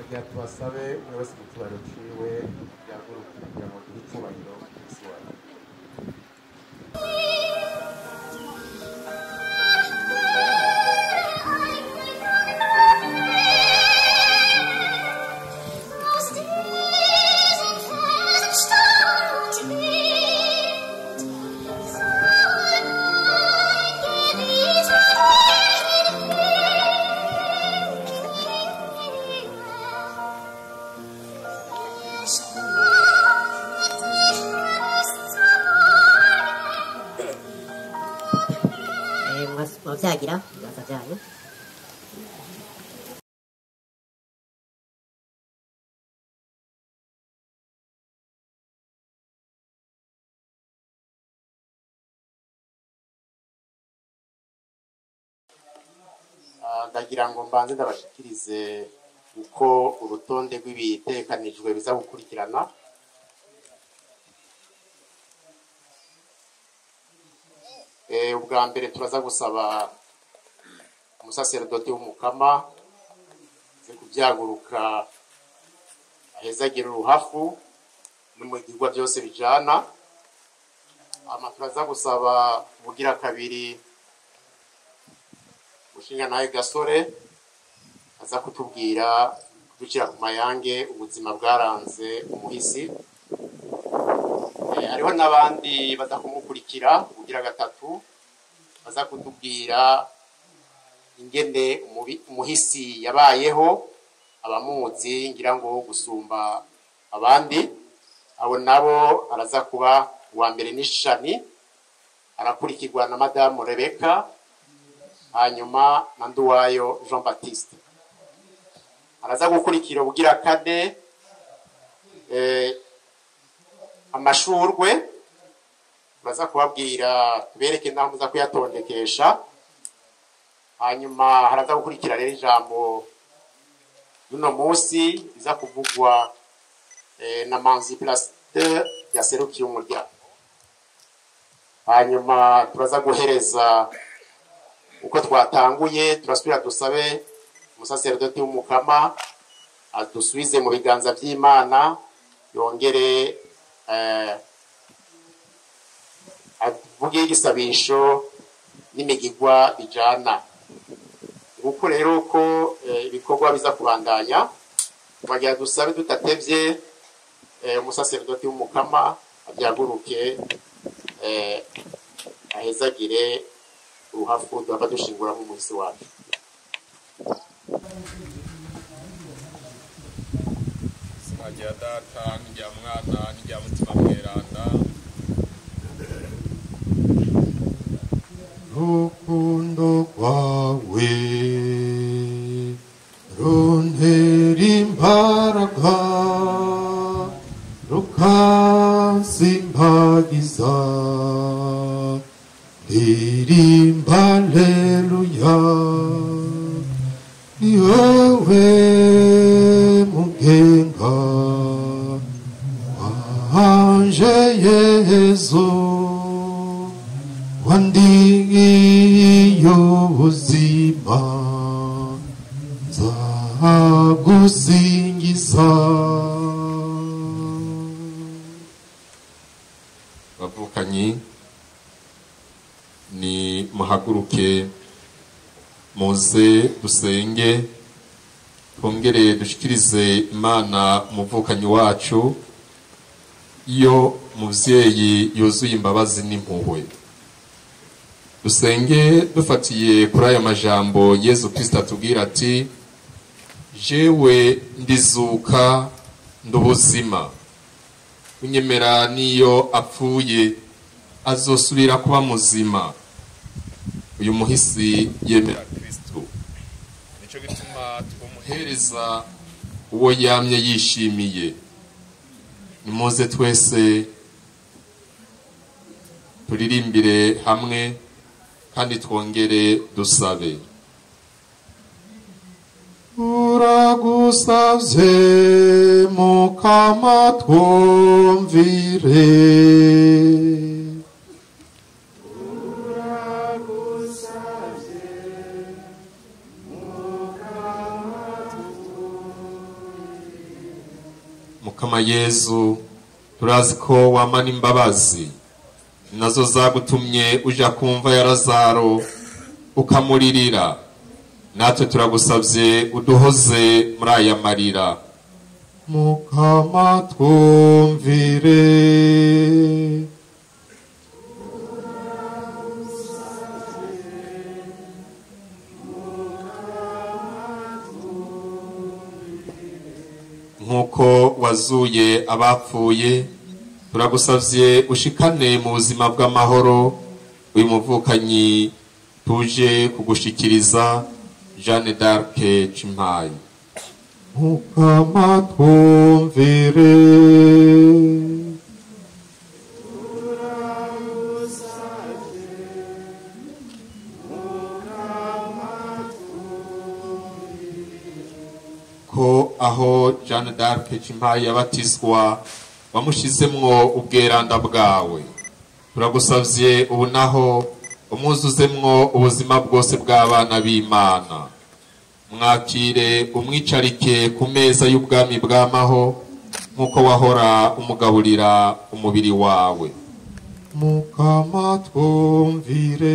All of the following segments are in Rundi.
kugira tubasabe umwe wese mu cyubahiro ciwe yaguruke kugira ngo duhe icyubahiro isi wacu Eh, mas mavyagira ibiganza vyanyu Ah, ndagira ngo mbanze ndabashikirize uko urutonde rw'ibitekanijwe biza gukurikirana Eh, ubwa mbere turaza gusaba umusaserodoti w'umukama ze kubyaguruka ahezagira uruhafu no mu bigwa byose bijana ama turaza gusaba ubugira kabiri mushinga nawe gasore aza kutubwira kudushyira ku mayange ubuzima bwaranze umuhisi Eh, hariho n'abandi baza kumukurikira ubugira gatatu baza kutubwira ingene umubi- umuhisi yabayeho abamuzi ngira ngo gusumba abandi abo nabo araza kuba uwa mbere n'ishani arakurikirwa na madamu rebeka hanyuma na nduwayo jean baptiste araza gukurikira ubugira kane eh, amashurwe baza kubabwira tubereke n'aho muza kuyatondekesha hanyuma haraza gukurikira rero ijambo y'uno munsi riza kuvugwa eh, na manzi plasite yaserukiye umuryango hanyuma turaza guhereza uko twatanguye turasubira dusabe umusaserodoti w'umukama adusubize mu biganza by'imana yongere eh, avuge igisabisho n'imigigwa bijana nguko rero ko eh, ibikorwa biza kubandanya twagira dusabe tutatevye eh, umusaserodoti w'umukama abyaguruke eh, ahezagire uruhafu duhava dushingura nk'umuhisi wacu izina rya data n'irya mwana n'irya mutima mweranda rukundo rwawe runtera imbaraga rukansimbagiza ndirimba aleluya ni wowe mugenga wanje yezu wandiye ubuzima nzagusingiza bavukanyi ni muhaguruke muze dusenge twongere dushikirize imana umuvukanyi wacu iyo muvyeyi yuzuye imbabazi n'impuhwe dusenge dufatiye kuri aya majambo yezu kristo atubwira ati jewe ndizuka ndubuzima unyemera niyo apfuye azosubira kuba muzima uyu muhisi yemera kristo nico gituma tumuhereza uwo yamye yishimiye nimuze twese turirimbire hamwe kandi twongere dusabe uragusavye mukama twumvire mukama yezu turazi ko wamana imbabazi nazo zagutumye uja kumva ya lazaro ukamuririra natwe turagusabye uduhoze muri aya marira mukama twumvire nk'uko wazuye abapfuye turagusabye ushikane mu buzima bw'amahoro uyu muvukanyi tuje kugushikiriza jeanne d'arc cimpayi mukama twumvire ko aho jeanne d'arc cimpayi yabatizwa wamushizemwo ubweranda bwawe turagusavye ubu naho umwuzuzemwo ubuzima bwose bw'abana b'imana mwakire umwicarike ku meza y'ubwami bw'amaho nk'uko wahora umugaburira umubiri wawe mukama twumvire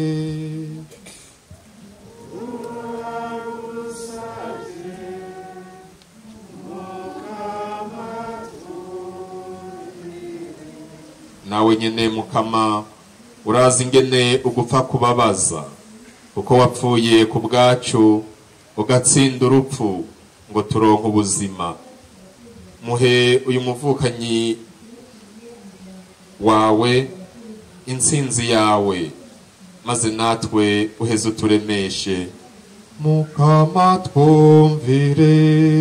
nawe nyene mukama urazi ingene ugupfa kubabaza kuko wapfuye ku bwacu ugatsinda urupfu ngo turonke ubuzima muhe uyu muvukanyi wawe intsinzi yawe maze natwe uheze uturemeshe mukama twumvire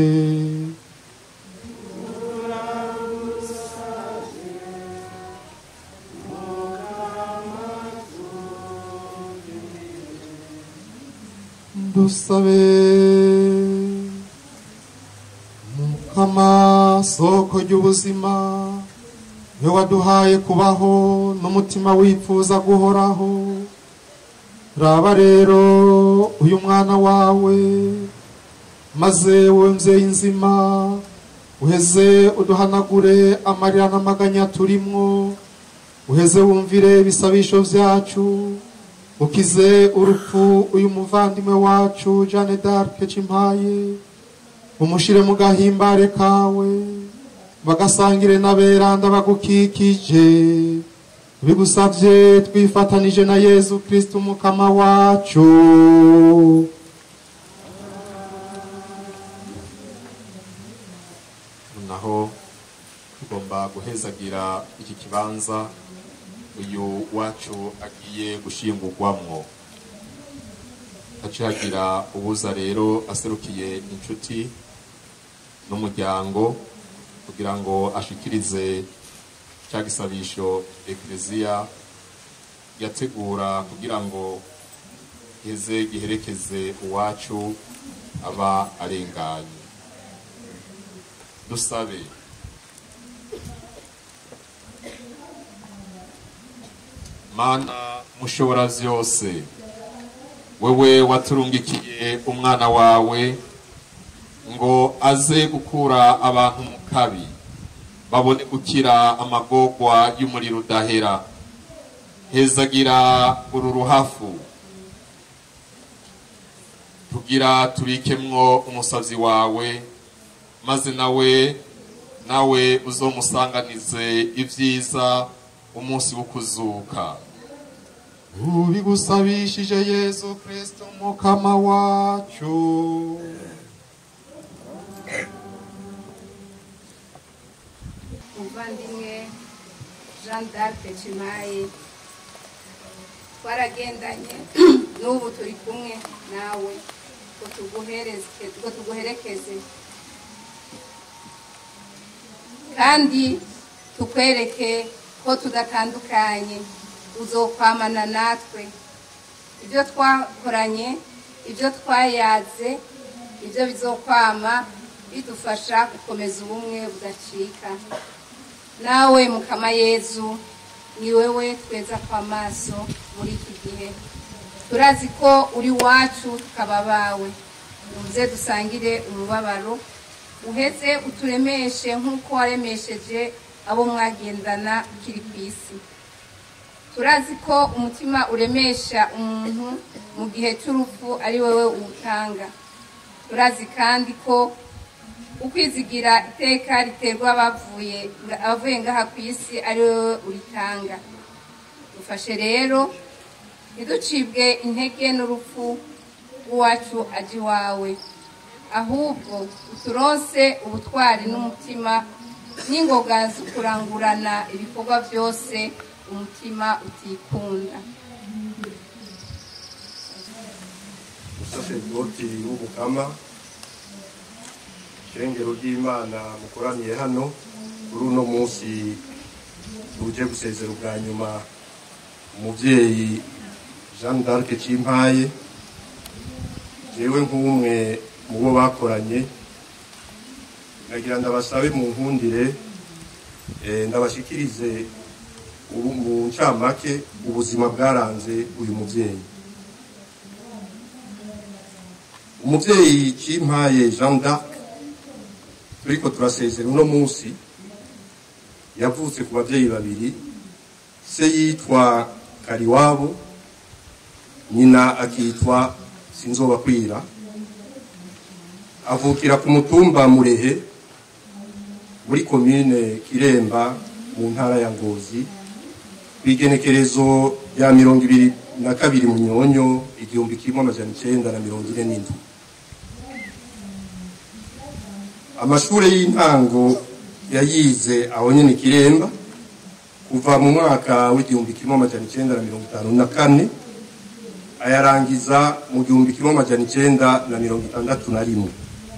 dusabe mukama soko ry'ubuzima we waduhaye kubaho n'umutima wifuza guhoraho raba rero uyu mwana wawe maze wowe mvyeyi nzima uheze uduhanagure amarira n'amaganya turimwo uheze wumvire ibisabisho vyacu ukize urupfu uyu muvandimwe wacu Jeanne d'Arc Cimpaye umushire mu gahimbare kawe bagasangire n'aberanda bagukikije bigusavye twifatanije na Yezu Kristo umukama wacu naho tugomba guhezagira iki kibanza uyu wacu agiye gushingurwamwo haciye hagira ubuza rero aserukiye inshuti n'umuryango kugira ngo ashikirize cya gisabisho ekleziya yategura kugira ngo giheze giherekeze uwacu aba arenganye dusabe mana mushobora vyose wewe waturungikiye umwana wawe ngo aze gukura abantu mu kabi babone gukira amagorwa y'umuriro udahera hezagira uru ruhafu tugira turikemwo umusavyi wawe maze nawe nawe uzomusanganize ivyiza umunsi wo kuzuka ubigusabishije Yezu Kristo umukama wacu umuvandimwe jean d'arc cimayi twaragendanye n'ubu turi kumwe nawe ngo tuguhereze ngo tuguherekeze kandi tukwereke ko tudatandukanye uzokwamana natwe ibyo twakoranye ibyo twayaze ibyo bizokwama bidufasha gukomeza ubumwe budacika nawe mukama yezu ni wewe tweza kw'amaso muri iki gihe turazi ko uri wacu tukaba bawe muze dusangire umubabaro uheze uturemeshe nk'uko waremesheje abo mwagendana ukiri ku isi turazi ko umutima uremesha umuntu mu gihe cy'urupfu ari wowe uwutanga turazi kandi ko ukwizigira iteka riterwa abavuye abavuye ngaha ku isi ari wowe uritanga dufashe rero ntiducibwe intege n'urupfu rw'iwacu aje iwawe ahubwo uturonse ubutwari n'umutima n'ingoga zo kurangurana ibikorwa byose umutima utikunda umusaseridoti w'umukama ishengero ry'imana mukoraniye hano kuri uno munsi tuje gusezera ubwa nyuma umubyeyi jeanne d'arc cimpaye jewe nk'umwe mu bo bakoranye nagira ndabasabe mu nkundire eh, ndabashikirize ubu- mu ncamake ubuzima bwaranze uyu mubyeyi umubyeyi cimpaye jean d'arc turiko turasezera uno munsi yavutse ku babyeyi babiri se yitwa kariwabo nyina akitwa sinzobakwira avukira ku mutumba murehe muri komine kiremba mu ntara ya ngozi kw'igenekerezo rya mirongo ibiri na kabiri munyonyo igihumbi kimwe amajana icenda na mirongo ine n'indwi amashure y'intango yayize aho nyene kiremba kuva mu mwaka w'igihumbi kimwe amajana icenda na mirongo itanu na kane ayarangiza mu gihumbi kimwe amajana icenda na mirongo itandatu na rimwe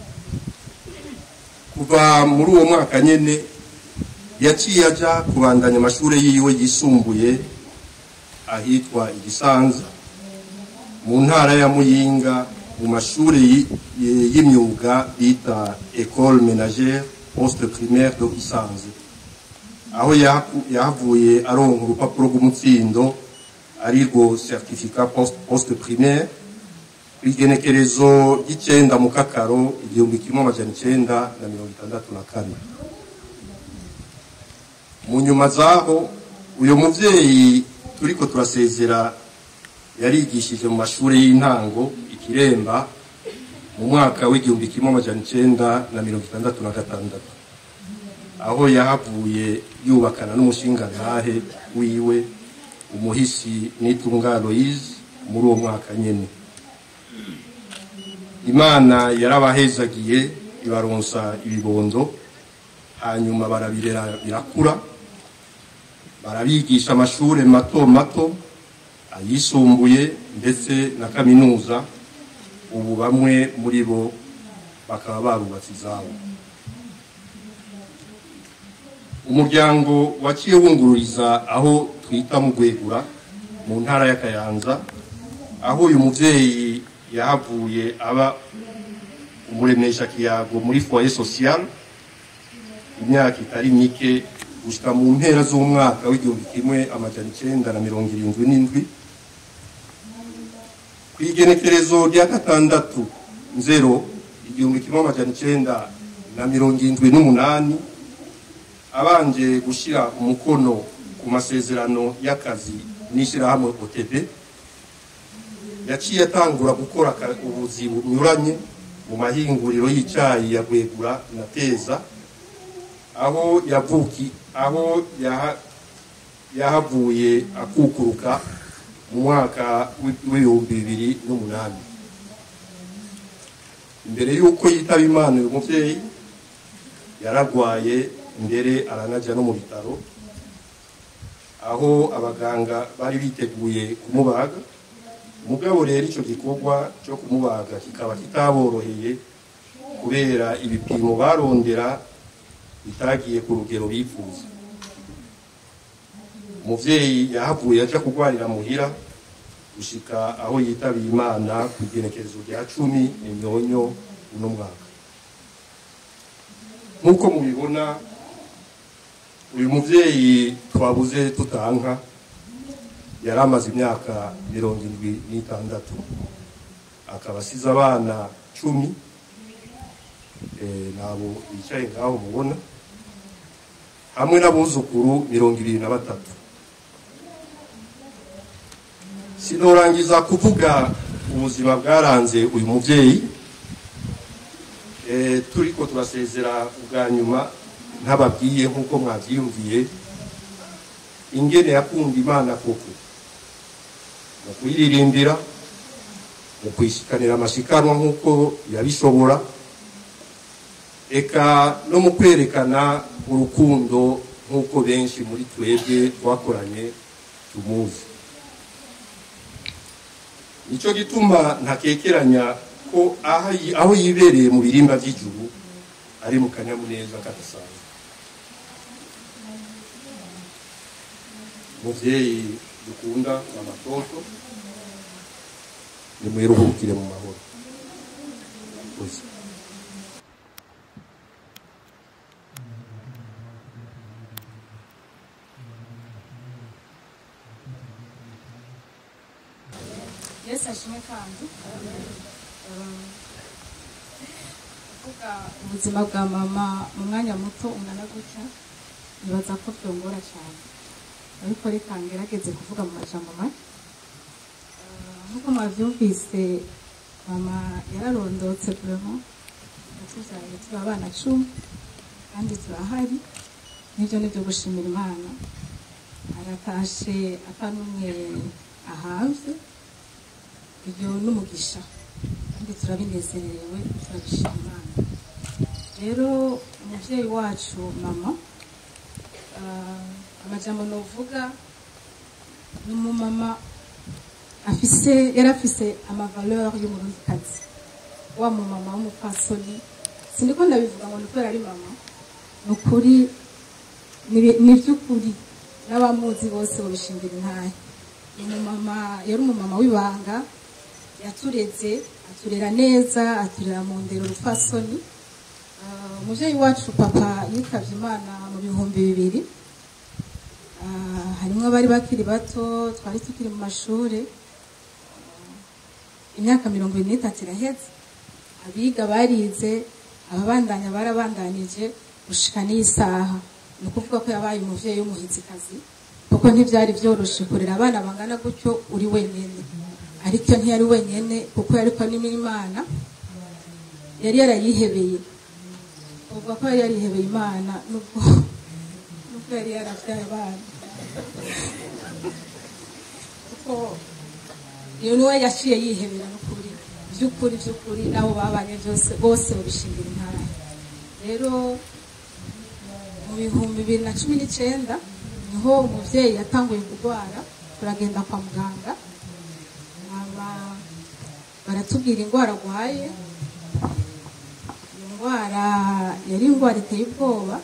kuva muri uwo mwaka nyene yaciye aja kubandanya amashure yiwe yisumbuye ahitwa igisanza mu ntara ya muyinga mu mashuri yi- yi- y'imyuga bita ecole ménagère poste primaire do gisanze aho yahaku- yahavuye aronka urupapuro rw'umutsindo arirwo certificat poste, poste primaire kw'igenekerezo ry'icenda mu kakaro igihumbi kimwe amajana icenda na mirongo itandatu na kane mu nyuma zaho uyu muvyeyi turiko turasezera yarigishije mu mashuri y'intango ikiremba mu mwaka w'igihumbi kimwe amajana icenda na mirongo itandatu na gatandatu aho yahavuye yubakana n'umushingantahe wiwe umuhisi nitunga aloise muri uwo mwaka nyene imana yarabahezagiye ibaronsa ibibondo hanyuma barabirera birakura barabigisha amashure mato mato ayisumbuye ndetse na kaminuza ubu bamwe muri bo bakaba barubatse izabo umuryango waciye wungururiza aho twita mu Rwegura mu ntara ya Kayanza aho uyu muvyeyi yahavuye aba umuremesha kiyago muri foyer social imyaka itari mike gushika mu mpera z'umwaka w'igihumbi kimwe amajana icenda na mirongo irindwi n'indwi kw'igenekerezo rya gatandatu nzero igihumbi kimwe amajana icenda na mirongo irindwi n'umunani abanje gushira umukono ku masezerano y'akazi n'ishirahamwe OTB yaciye atangura gukora aka- ubuzi bunyuranye mu mahinguriro y'icayi ya Rwegura na Teza aho yavuki aho yaha, yahavuye akukuruka mu mwaka w'i- w'ibihumbi bibiri n'umunani imbere y'uko yitaba imana uyu muvyeyi yaragwaye mbere aranaja no mu bitaro aho abaganga bari biteguye kumubaga mugabo rero ico gikorwa cyo kumubaga kikaba kitaboroheye kubera ibipimo barondera bitagiye ku rugero bifuza umuvyeyi yahavuye aja kugwarira muhira gushika aho yitabiye imana ku igenekerezo rya cumi imyonyo uno mwaka nk'uko mubibona uyu muvyeyi twabuze tutanka yari amaze imyaka mirongo indwi n'itandatu akaba asize abana cumi eh, nabo bicaye ngaho mubona hamwe n'abuzukuru mirongo ibiri na batatu sinorangiza kuvuga ubuzima bwaranze uyu mubyeyi eh, turiko turasezera ubwa nyuma ntababwiye nk'uko mwabyiyumviye ingene yakunda imana koko mu kuyiririmbira mu kwishikanira amashikanwa nk'uko yabishobora eka no mu kwerekana urukundo nk'uko benshi muri twebwe twakoranye tumuzi nicyo gituma ntakekeranya ko aho yi- aho yibereye mu birimba by'ijuru ari mu kanyamuneza kadasanzwe muvyeyi dukunda mama toto nimwiruhukire mu mahoro Murakoze. yesu ashimwe kandi Um, kuvuga ubuzima bwa mama mu mwanya muto ungana gutya nibaza ko byongora cyane ariko reka ngerageze kuvuga mu majambo make Uh, nk'uko mwabyumvise mama yararondotse vraiment yatubyaye turi abana cumi kandi turahari n'ibyo ni byo gushimira imana aratashe atanumwe ahavye ibyo n'umugisha kandi turabinezerewe turabishima imana rero umubyeyi wacu mama ah, amajambo novuga ni umumama afise yari afise amavaleur y'umurundikazi wa mumama w'umupfasoni sindiko ndabivuga ngo ni kubera ari mama ni ukuri ni- ni iby'ukuri n'abamuzi bose babishingira intahe ni umumama yari umumama w'ibanga yatureze aturera neza aturera mu ndero rupfasoni Ah, umubyeyi wacu papa yitabye imana mu bihumbi bibiri Ah, harimo abari bakiri bato twari tukiri mu mashuri Ah, imyaka mirongo ine n'itatu iraheze abiga barize ababandanya barabandanije gushika n'iyi saha ni ukuvuga ko yabaye umuvyeyi w'umuhizikazi kuko ntibyari byoroshe kurera abana bangana gutyo uri wenyine ariko iyo ntiyari wenyine kuko yariko n'imana yari yarayihebeye uvuga ko yari yarihebeye imana nubwo nubwo yari yaravyaye abana kuko iyo niwe yaciye yihebera n'ukuri by'ukuri by'ukuri n'abo babanye byose bose babishingira intara rero mu bihumbi bibiri na cumi n'icyenda niho umubyeyi yatanguye kurwara turagenda kwa muganga Aba- baratubwira indwara arwaye iyo ndwara yari indwara iteye ubwoba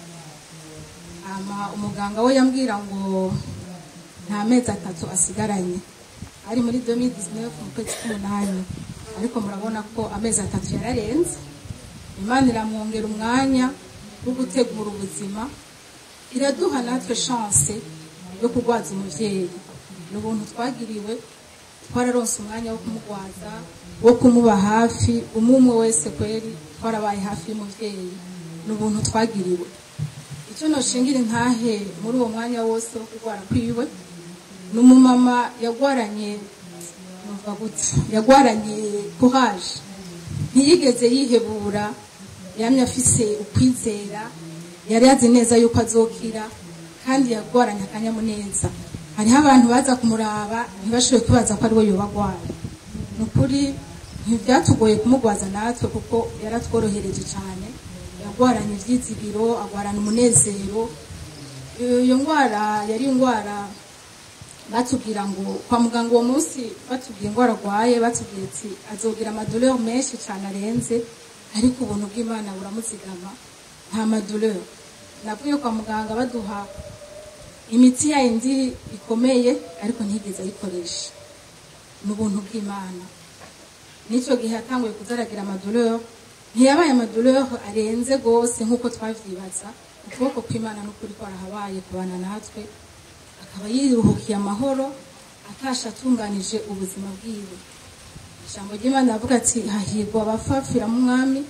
hama umuganga we yambwira ngo nta mezi atatu asigaranye ari muri 2019 mu kwezi k'umunani ariko murabona ko amezi atatu yararenze imana iramwongera umwanya wo gutegura ubuzima iraduha natwe chance yo kurwaza umuvyeyi ni ubuntu twagiriwe twararonse umwanya wo kumugwaza wo kumuba hafi umwe umwe wese kweri twarabaye hafi y'umuvyeyi ni ubuntu twagiriwe icyo noshingira intahe muri uwo mwanya wose wo kurwara kwiwe ni umumama yagwaranye numva gutya yagwaranye kuhaje ntiyigeze yihebura yamye afise ukwizera yari azi neza yuko azokira kandi yagwaranye akanyamuneza hariho abantu baza kumuraba ntibashoboye kwibaza ko ari we yobagwara ni ukuri ntibyatugoye kumugwaza natwe kuko yaratworohereje cyane yagwaranye ibyizigiro agwarana umunezero iyo ndwara yari indwara batubwira ngo kwa muganga uwo munsi batubwiye indwara arwaye batubwiye ati azogira amadoleur menshi cyane arenze ariko ubuntu bw'imana buramuzigama nta madoleur navuye kwa muganga baduha imiti ya yindi ikomeye ariko ntigeze ayikoresha ni ubuntu bw'imana n'icyo gihe yatanguye kuzaragira amadoleur ntiyabaye amadoleur arenze rwose nk'uko twavyibaza ukuboko kw'imana n'ukuri kwarahabaye kubana natwe akaba yiruhukiye amahoro atasha atunganije ubuzima bwiwe ijambo ry'imana avuga ati hahirwa abafafira mu mwami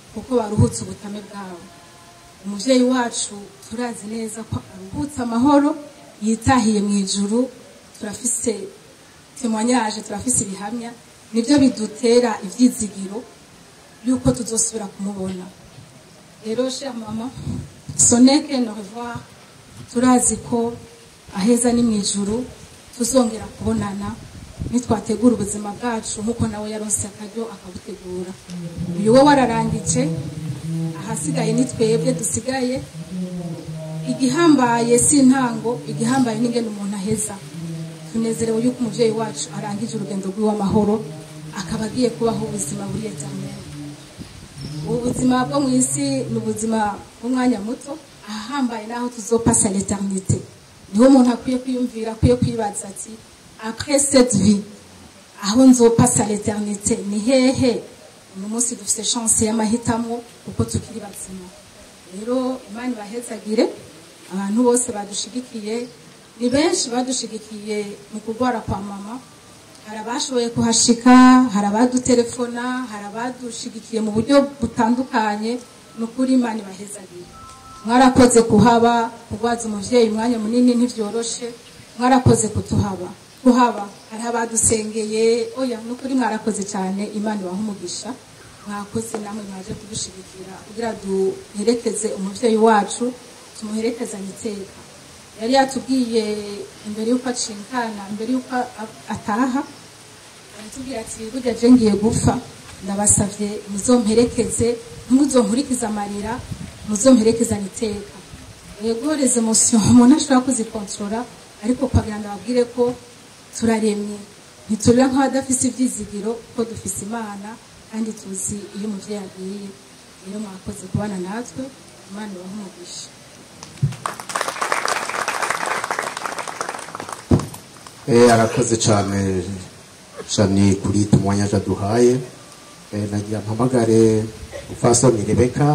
kuko baruhutse ubutame bwabo umubyeyi wacu turazi neza ko aruhutse amahoro yitahiye mu ijuru turafise temwanyaje turafise ibihamya nibyo bidutera ibyizigiro yuko tuzosubira kumubona rero cher mama soneke no revoir turazi ko aheza ni mu ijuru tuzongera kubonana nitwategura ubuzima bwacu nk'uko nawe yaronse akaryo akabutegura uyu we wararangije ahasigaye ni twebwe dusigaye igihambaye si intango igihambaye n'ingene umuntu aheza tunezerewe yuko umubyeyi wacu arangije urugendo rw'iw'amahoro akaba agiye kubaho ubuzima buri eternel ubu buzima bwo mu isi ni ubuzima bw'umwanya muto ahambaye n'aho tuzopasa l'éternité niho umuntu akwiye kwiyumvira akwiye kwibaza ati après cette vie aho nzopasa l'éternité ni hehe uno munsi dufite chance y'amahitamo kuko tukiri bazima rero imana ibahezagire abantu bose badushigikiye ni benshi badushigikiye mu kurwara kwa mama hari abashoboye kuhashika hari abadutelefona hari abadushigikiye mu buryo butandukanye ni ukuri imana ibahezagire mwarakoze kuhaba kurwaza umubyeyi umwanya munini ntibyoroshe mwarakoze kutuhaba kuhaba hari abadusengeye oya ni ukuri mwarakoze cyane imana ibaha umugisha mwakoze namwe mwaje kudushigikira kugira duherekeze umubyeyi wacu tumuherekezanye iteka yari yatubwiye imbere y'uko acinkana imbere y'uko a- ataha aratubwira ati burya je ngiye gupfa ndabasavye muzomperekeze ntimuzonkurikize amarira muzomperekezanye iteka yego les emotions umuntu ashobora kuzikontorora ariko kwagira ngo ababwire ko turaremye ntiturira nk'abadafise ivyizigiro kuko dufise imana kandi tuzi iyo umuvyeyi agiye rero mwakoze kubana natwe imana ibahe umugisha Eh, arakoze cyane shani kuri tumwanyaje aduhaye eh, nagira mpamagare upfasoni rebeka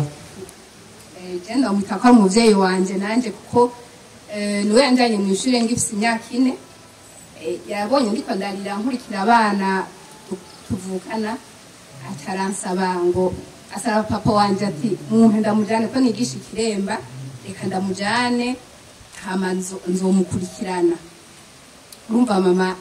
genda bamwita ko ari umubyeyi wanjye nanjye kuko eh, niwe yanjyanye mu ishuri ngifite imyaka ine Eh, yabonye ndiko ndarira nkurikira abana tu- tuvukana ataransaba ngo asaba papa wanje ati mwumpe ndamujane ko nigisha ikiremba reka ndamujane hama nzo- nzomukurikirana urumva mama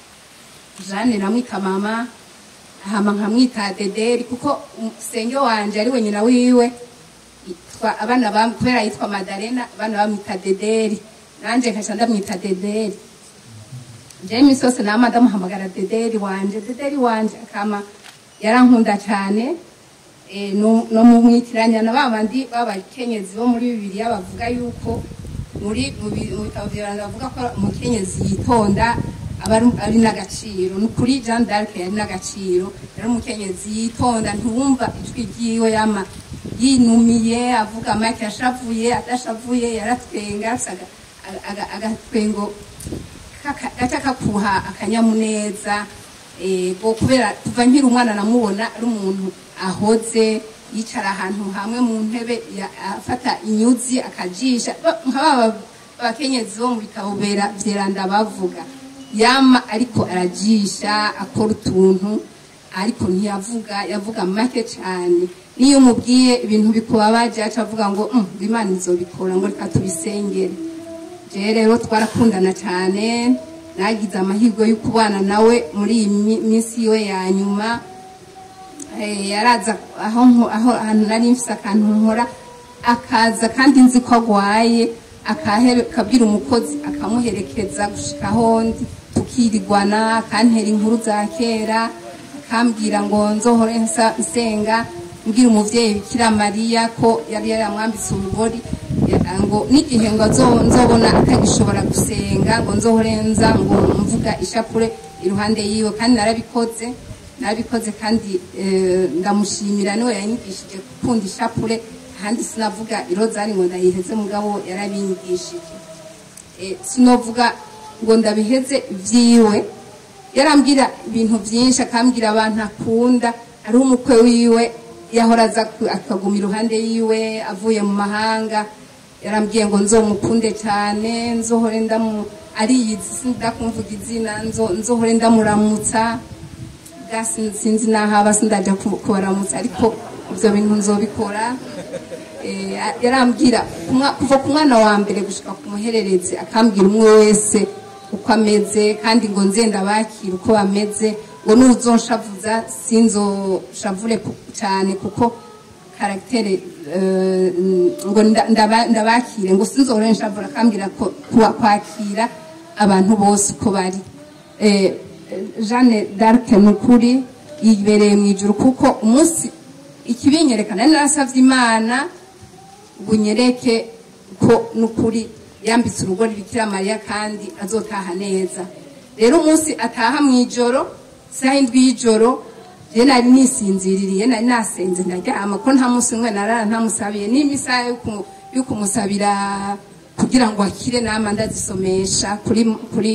jane namwita mama hama nkamwita dederi kuko senge wanje ari we nyina wiwe yitwa abana bam kubera yitwa Madalena abana bamwita Dederi nanje nkaca ndamwita Dederi je imisi yose nama ndamuhamagara Dederi wanje Dederi wanje akama yarankunda cyane eh, no no mu mwitiranya na babandi b'abakenyezi bo muri bibiliya bavuga yuko muri mu bi- mu bitabo vy'abantu bavuga ko umukenyezi yitonda aba ari- ari n'agaciro ni ukuri Jeanne d'Arc yari n'agaciro yari umukenyezi yitonda ntiwumva ijwi ryiwe yama yinumiye avuga make yashavuye adashavuye yaratwenga afise aga- aga- agatwengo kaka- gaca kakuha akanyamuneza ego kubera kuva nkiri umwana namubona ari umuntu ahoze yicara ahantu hamwe mu ntebe ya- afata inyuzi akajisha Ba- nka baba abakenyezi bo mu bitabo bera vyeranda bavuga yama ariko arajisha akora utuntu ariko ntiyavuga yavuga make cyane niyo umubwiye ibintu bikubabaje aca avuga ngo "Mm, ngo imana izobikora ngo reka tubisengere je rero twarakundana cyane nagize amahirwe yo kubana nawe muri iyi mi- minsi yiwe ya nyuma Eh, yaraza aho nko- aho ahantu nari mfise akantu nkora akaza kandi nzi ko agwaye akahere- akabwira umukozi akamuherekeza gushika aho ndi tukirirwana akantera inkuru za kera akambwira ngo nzohore nsa- nsenga mbwira umuvyeyi bikira mariya ko yari yaramwambitse urugori ya- ngo n'igihe ngo azo- nzobona atagishobora gusenga ngo nzohore nza ngo mvuga ishapure iruhande yiwe kandi narabikoze narabikoze kandi eh, ndamushimira niwe yanyigishije gukunda ishapure kandi sinavuga irozari ngo ndayiheze mugabo yarabinyigishije Eh, sinovuga ngo ndabiheze vyiwe yarambwira ibintu byinshi akambwira abantu akunda ari umukwe wiwe yahora aza ku- akaguma iruhande yiwe avuye mu mahanga yarambwiye ngo nzomukunde cyane nzohore ndamu ariyizi sindakumvuga izina nzo- nzohore ndamuramutsa bwa sin- sinzi n'aho aba sindaja ku- kubaramutsa ariko ibyo bintu nzobikora Eh, yarambwira kumwa- kuva ku mwana wa mbere gushika ku muhererezi akambwira umwe wese uko ameze kandi ngo nze ndabakira uko bameze ngo nuzonshavuza sinzoshavure ku- cyane kuko karagitere eh, ngo nda- ndaba- ndabakire ngo sinzore nshavura akambwira ko kuwa- kwakira abantu bose uko bari Eh, jeanne d'arc ni ukuri yibereye mu ijuru kuko umunsi ikibinyerekana nari narasavye imana ngo unyereke ko n'ukuri yambitse urugori bikira mariya kandi azotaha neza rero umunsi ataha mu ijoro isaha indwi y'ijoro je nari nisinziririye nari nasenze ndaryama ko nta munsi umwe narara ntamusabiye n'imisaha yo kumu- yo kumusabira kugira ngo akire nama ndazisomesha kuri kuri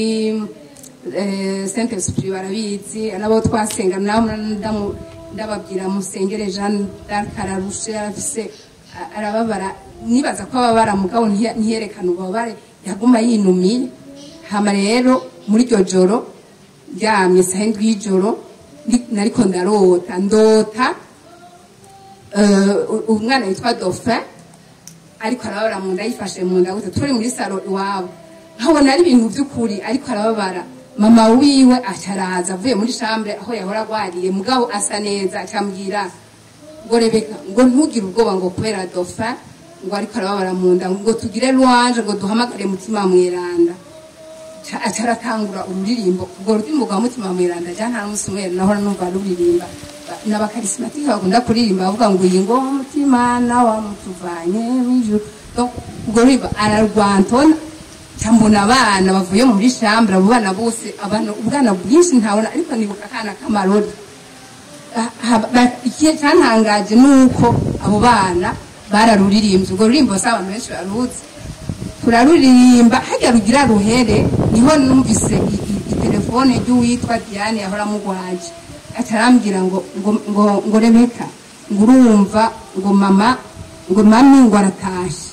eh, saint esprit barabizi nabo twasenga nabo ndamu- ndababwira musengere jeanne d'arc ararushe arafise a- arababara nibaza ko ababara mugabo ntiye- ntiyerekana ububabare yaguma yinumiye hama rero muri iryo joro ryamye saha indwi y'ijoro ndi- nariko ndarota ndota eh, u- umwana yitwa dauphin ariko arababara mu nda yifashe mu nda gute turi muri saro iwabo nkabona ari ibintu by'ukuri ariko arababara mama wiwe acaraza avuye muri chambre aho yahora agwariye mugabo asa neza acambwira ngo rebeka ngo ntugire ubwoba ngo kubera dauphin ngo ariko arababara mu nda ngo tugire louange ngo duhamagare mutima mweranda Ca- aca aratangura ururirimbo urwo ruririmbo rwa mutima mweranda ja nta n'umunsi umwe nahora numva ruririmba n'abakarismatike bakunda kuririmba bavuga ngo iyi ngo mutima nawa mutuvanye mw'ijuru Donc, urwo ruririmbo ararwantona cyambona abana bavuye muri shambura abo bana bose abana ubwana bwinshi ntabona ariko nibuka akana k'amarori Ah, ha- ba- ikihe cyantangaje ni uko abo bana bararuririmbye urwo ruririmbo si abantu benshi baruzi turaruririmba hajya rugira ruhere niho numvise i- i- itelefone ry'uwitwa diane yahora amugwaje atarambwira ngo ngo ngo ngo rebeka ngo urumva ngo mama ngo mami ngo aratashe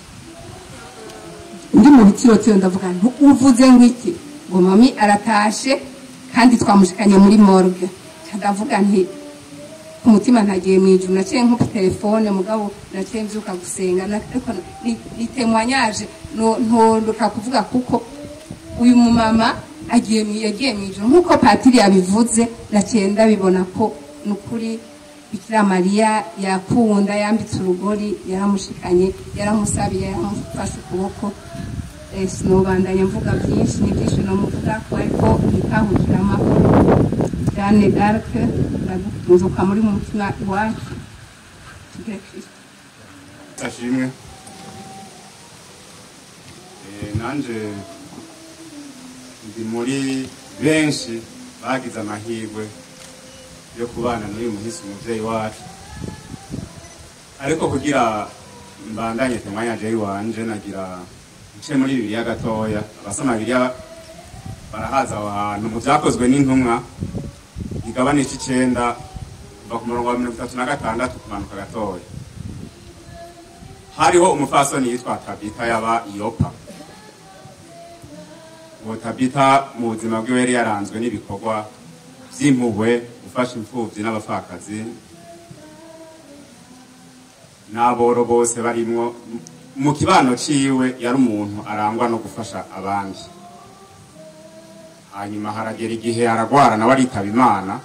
ndi mu bitirotiyo ndavuga nti uvuze ngo iki ngo mami aratashe kandi twamushikanye muri morgue ndavuga nti ku mutima ntagiye mu ijuru naciye nko ku telefone mugabo naciye mbyuka gusenga na- ariko ni- ni témoignage no- ntondoka kuvuga kuko uyu mumama agiye mu- yagiye mu ijuru nk'uko patiri yabivuze naciye ndabibona ko ni ukuri bikira mariya yakunda yambitse urugori yaramushikanye yaramusabiye yaramufashe ukuboko Eh, sinobandanya mvuga byinshi ni byinshi nomuvuga ko ariko nikahukira amahoro jeanne d'arc ndagutunzuka muri mu mutima iwacu tugire kristo ashimwe Eh, nanje ndi muri benshi bagize amahirwe yo kubana n'uyu muhisi umuvyeyi wacu ariko kugira mbandanye temwanya jeyi wanje nagira nce muri bibiliya gatoya abasoma bibiliya barahaza aho hantu mu vyakozwe n'intumwa igabane c'icenda kuva ku murongo wa mirongo itatu na gatandatu kumanuka gatoya hariho umufasoni yitwa tabita yaba iyopa uwo tabita mu buzima bwiwe yari yaranzwe n'ibikorwa by'impuhwe gufasha imfubyi n'abapfakazi n'aboro bose barimwo mu kibano ciwe yari umuntu arangwa no gufasha abandi hanyuma haragera igihe aragwara nawe aritaba imana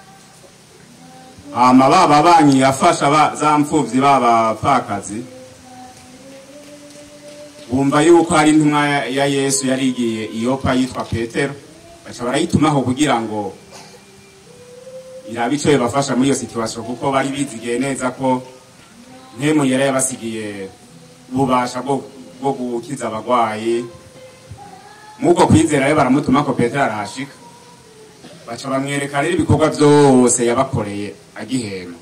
hama baba banyi yafasha ba- za mfuvyi b'abapfakazi bumva yuko hari intumwa ya- ya yesu yari igiye iyopa yitwa petero baca barayitumaho kugira ngo irabe ico yobafasha muri iyo situwasiyo kuko bari bizigiye neza ko ntemu yari yabasigiye ububasha bwo bwo gukiza abagwayi muko kwizera rero baramutuma ko petero arahashika baca bamwereka rero ibikorwa byose yabakoreye agihema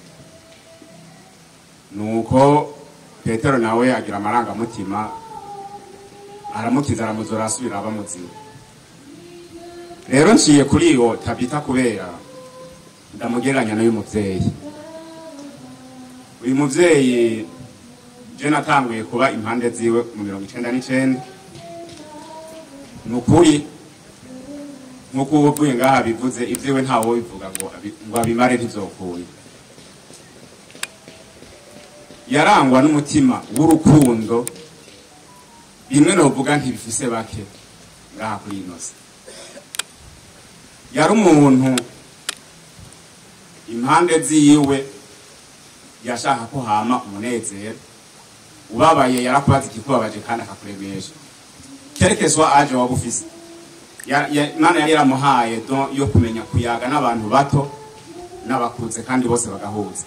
nuko petero nawe agira amarangamutima aramukiza aramuzura asubira aba muzima rero nciye kuri iyo tabita kubera ndamugereranya n'uyu muvyeyi uyu muvyeyi je natanguye kuba impande ziwe mu mirongo icenda n'icenda ni ukuri nk'uko uba uvuye ngaha bivuze ibyiwe ntawe bivuga ngo abi- ngo abimare ntivyokunda yarangwa n'umutima w'urukundo bimwe novuga ntibifise bake ngaha kuri ino si yari umuntu impande ziwe yashaka ko hama umunezero ubabaye yarakubaza ikikubabaje kandi akakuremesha kerekeswa aje waba ufise Ya- ya- imana yari yaramuhaye don yo kumenya kuyaga n'abantu bato n'abakuze kandi bose bagahuza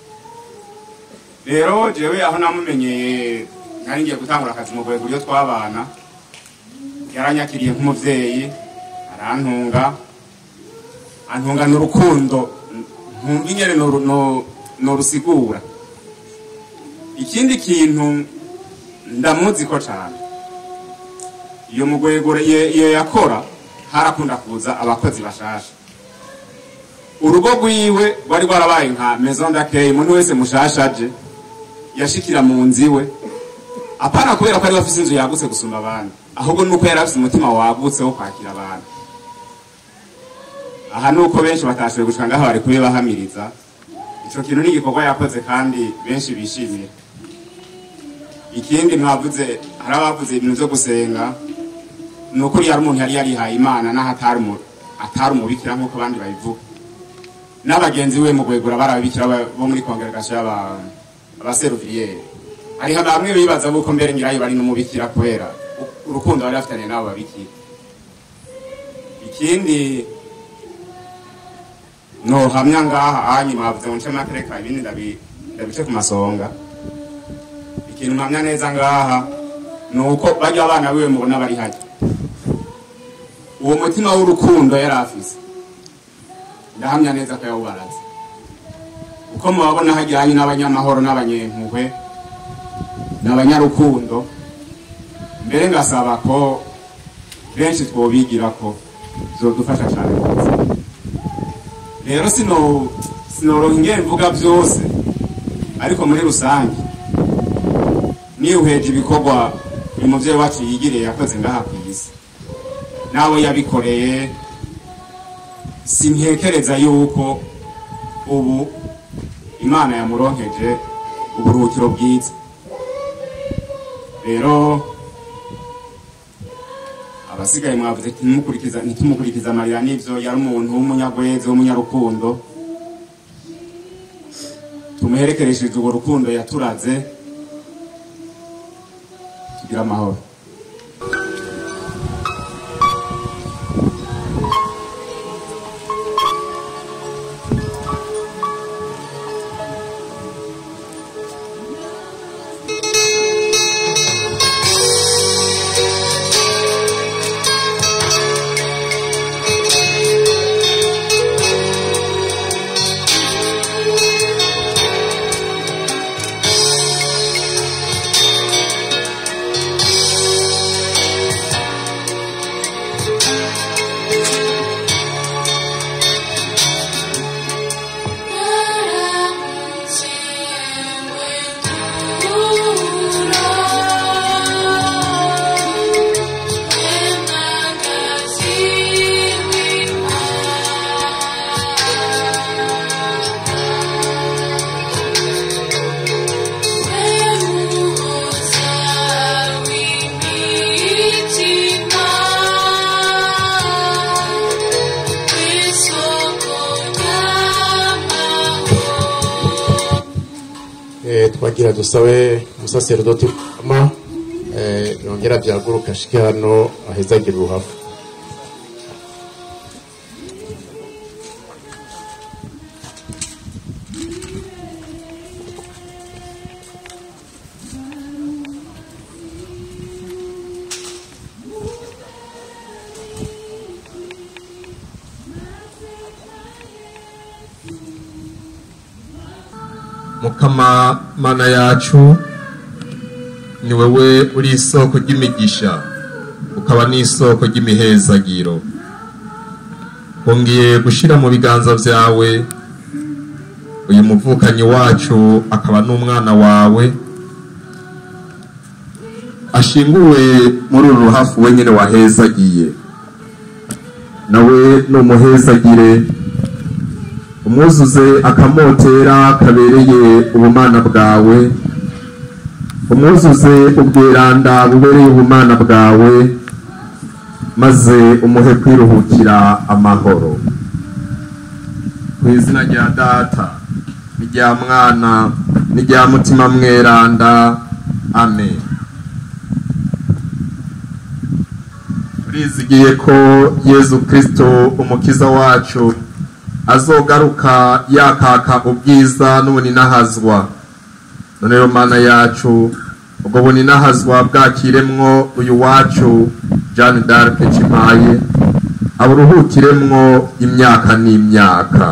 rero jewe aho namumenyeye nari ngiye gutangura akazi mu rwego ryo twabana yaranyakiriye nk'umuvyeyi arantunga antungana urukundo ntumva ingene noru- no- norusigura ikindi kintu ndamuzi ko cane iyo mugwegure iyo iyo yakora harakunda kuza abakozi bashasha urugo rwiwe rwari rwarabaye nka maison d'accueil umuntu wese mushasha aje yashikira mu nzu iwe apana kubera ko ari we afise inzu yagutse gusumba abandi ahubwo nuko yari afise umutima wagutse wo kwakira abantu aha nuko benshi batashoboye gushika ngaho bari kubibahamiriza ico kintu ni igikorwa yakoze kandi benshi bishimiye ikindi mwavuze hari abavuze ibintu vyo gusenga ni ukuri yari umuntu yari yarihaye imana n'aho atari umu- atari umubikira nk'uko abandi babivuga n'abagenzi we mu gwegura barababikira ba- bo muri kongregasiyo y'aba- abaseruviyeri hariho bamwe bibaza buko mbere nyirayo bari n'umubikira kubera u- urukundo bari bafitaniye n'abo babikira ikindi nohamya ngaha anyi mwavuze ngo nce makereka ibindi ndabi- ndabice ku masonga ikintu mpamya neza ngaha ni uko barya abana biwe mubona bari hajya uwo mutima w'urukundo yari afise ndahamya neza ko yawubaraze uko mubabona hajyanye n'abanyamahoro n'abanyempuhwe n'abanyarukundo mbere ngasaba ko benshi twobigira ko zodufasha cyane mu buzima rero sino sinoronka ingene mvuga byose ariko muri rusange niwuheje ibikorwa uyu muvyeyi wacu yigiriye yakoze ngaha ku isi nawe yabikoreye sintekereza yuko ubu imana yamuronkeje uburuhukiro bwiza rero abasigaye mwavuze ati ntimukurikiza ntitumukurikiza amarira n'ivyo yari umuntu w'umunyagwezi w'umunyarukundo tumuherekeresheje urwo rukundo yaturaze tugira amahoro Eh, twagira dusabe umusaserodoti ma eh, yongera byaguruka ashike hano ahezagire uruhavu mukama mana yacu ni wowe uri isoko ry'imigisha ukaba n'isoko ry'imihezagiro wongeye gushyira mu biganza byawe uyu muvukanyi wacu akaba n'umwana wawe ashinguwe muri uru ruhafu wenyine wahezagiye nawe numuhezagire umwuzuze akamotera kabereye ubumana bwawe umwuzuze ubwiranda bubereye ubumana bwawe maze umuhe kwiruhukira amahoro ku izina rya data n'irya mwana n'irya mutima mweranda amen turizigiye ko yezu kristo umukiza wacu azogaruka yakaka ubwiza n'ubuninahazwa none rero mana yacu ubwo buninahazwa bwakiremwo uyu wacu jeanne d'arc cimaye aburuhukiremwo imyaka n'imyaka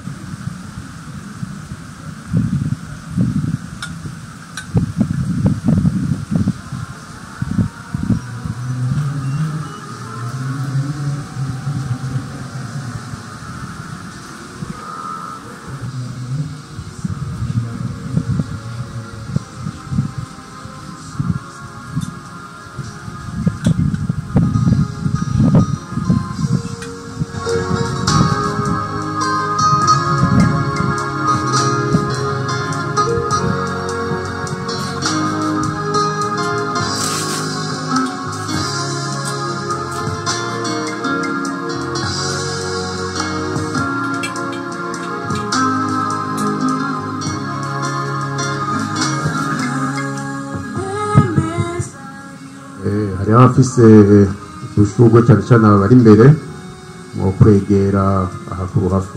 Eh, hariho abafise udushurwe cyane cyane aba bari imbere mu kwegera aha ku ruhafu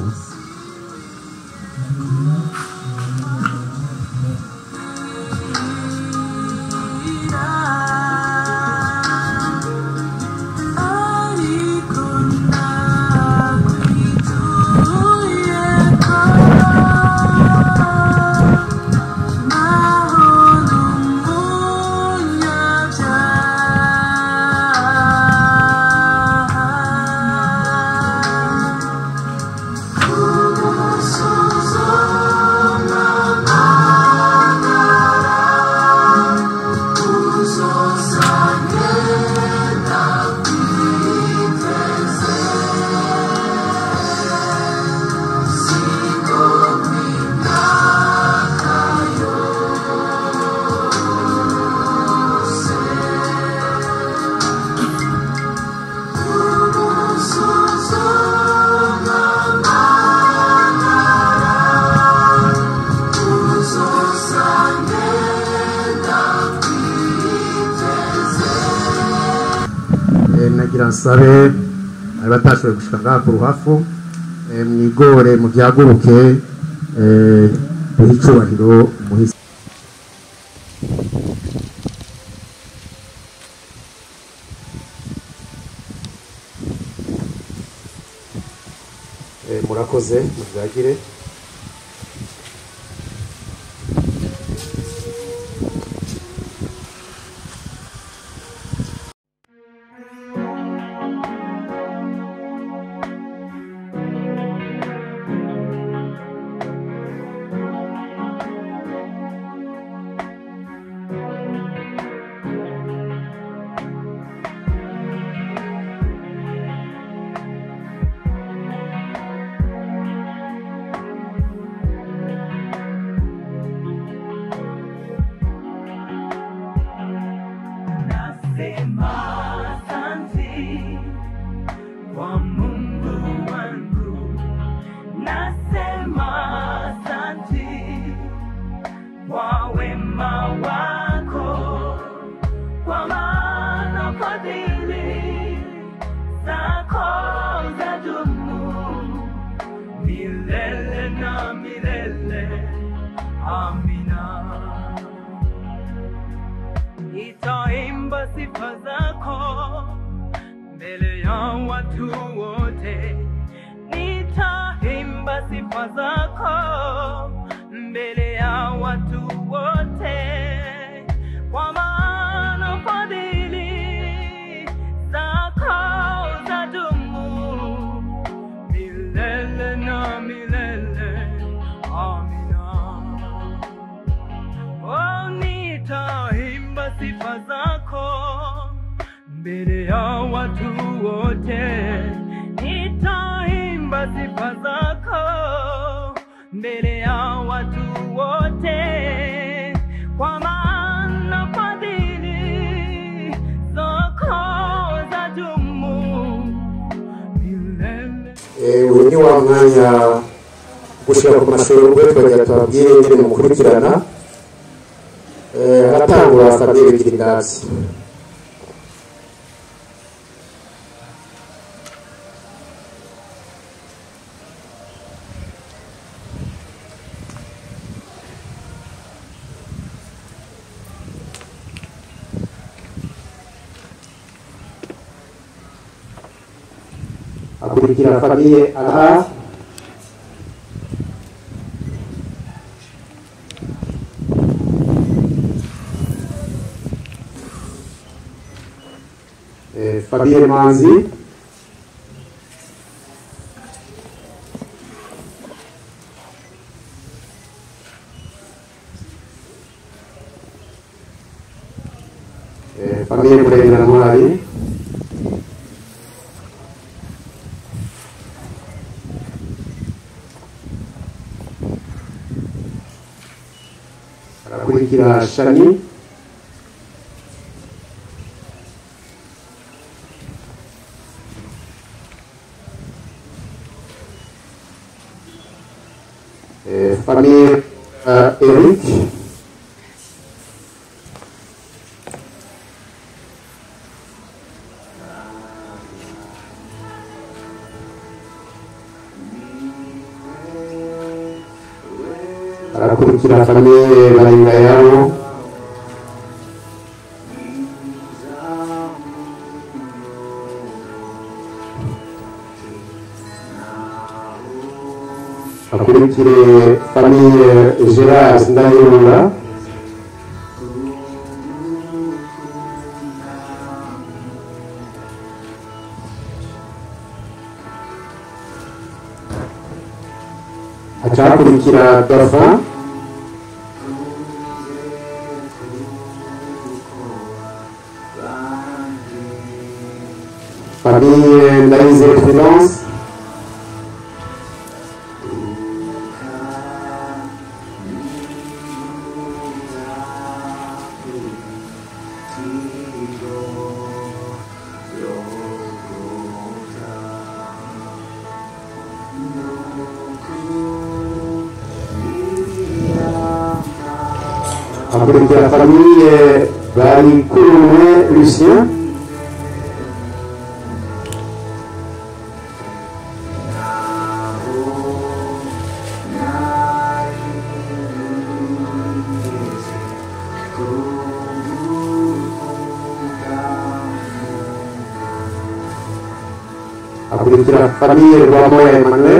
Eh, nagira nsabe bari batashoboye gushika ngaha ku ruhafu eh, mwigore muvyaguruke eh, duhe icubahiro umuhisi Eh, murakoze muvyagire Nasema asante kwa Mungu wangu, nasema asante kwa wema wako, kwa maana fadhili zako zadumu milele na milele. Amina. Nitaimba sifa zako mbele ya watu wote, nitaimba sifa zako mbele ya watu wote, kwa maana fadhili zako zadumu milele na milele. Amina. Oh, nitaimba sifa zako mbele ya watu wote, nitaimba sifa zako mbele ya watu wote, kwa maana Eh, uyu ni wa mwanya gushira ku mashuri ubwo twagira tubabwire ingene mukurikirana Eh, haratangura famiye bigira indazi hakurikira famiye aha Eh, famiye manzi Eh, famiye murengera ntwari harakurikira shani Eh, famille euh, Eric harakurikira famille Bayingayabo hakurikire famille Gerard Ndayirunga hacakurikira Dauphin famille Ndayizeye Prudence hakurikira famille Barikurume Lucien hakurikira famille Rwamoya Emmanuel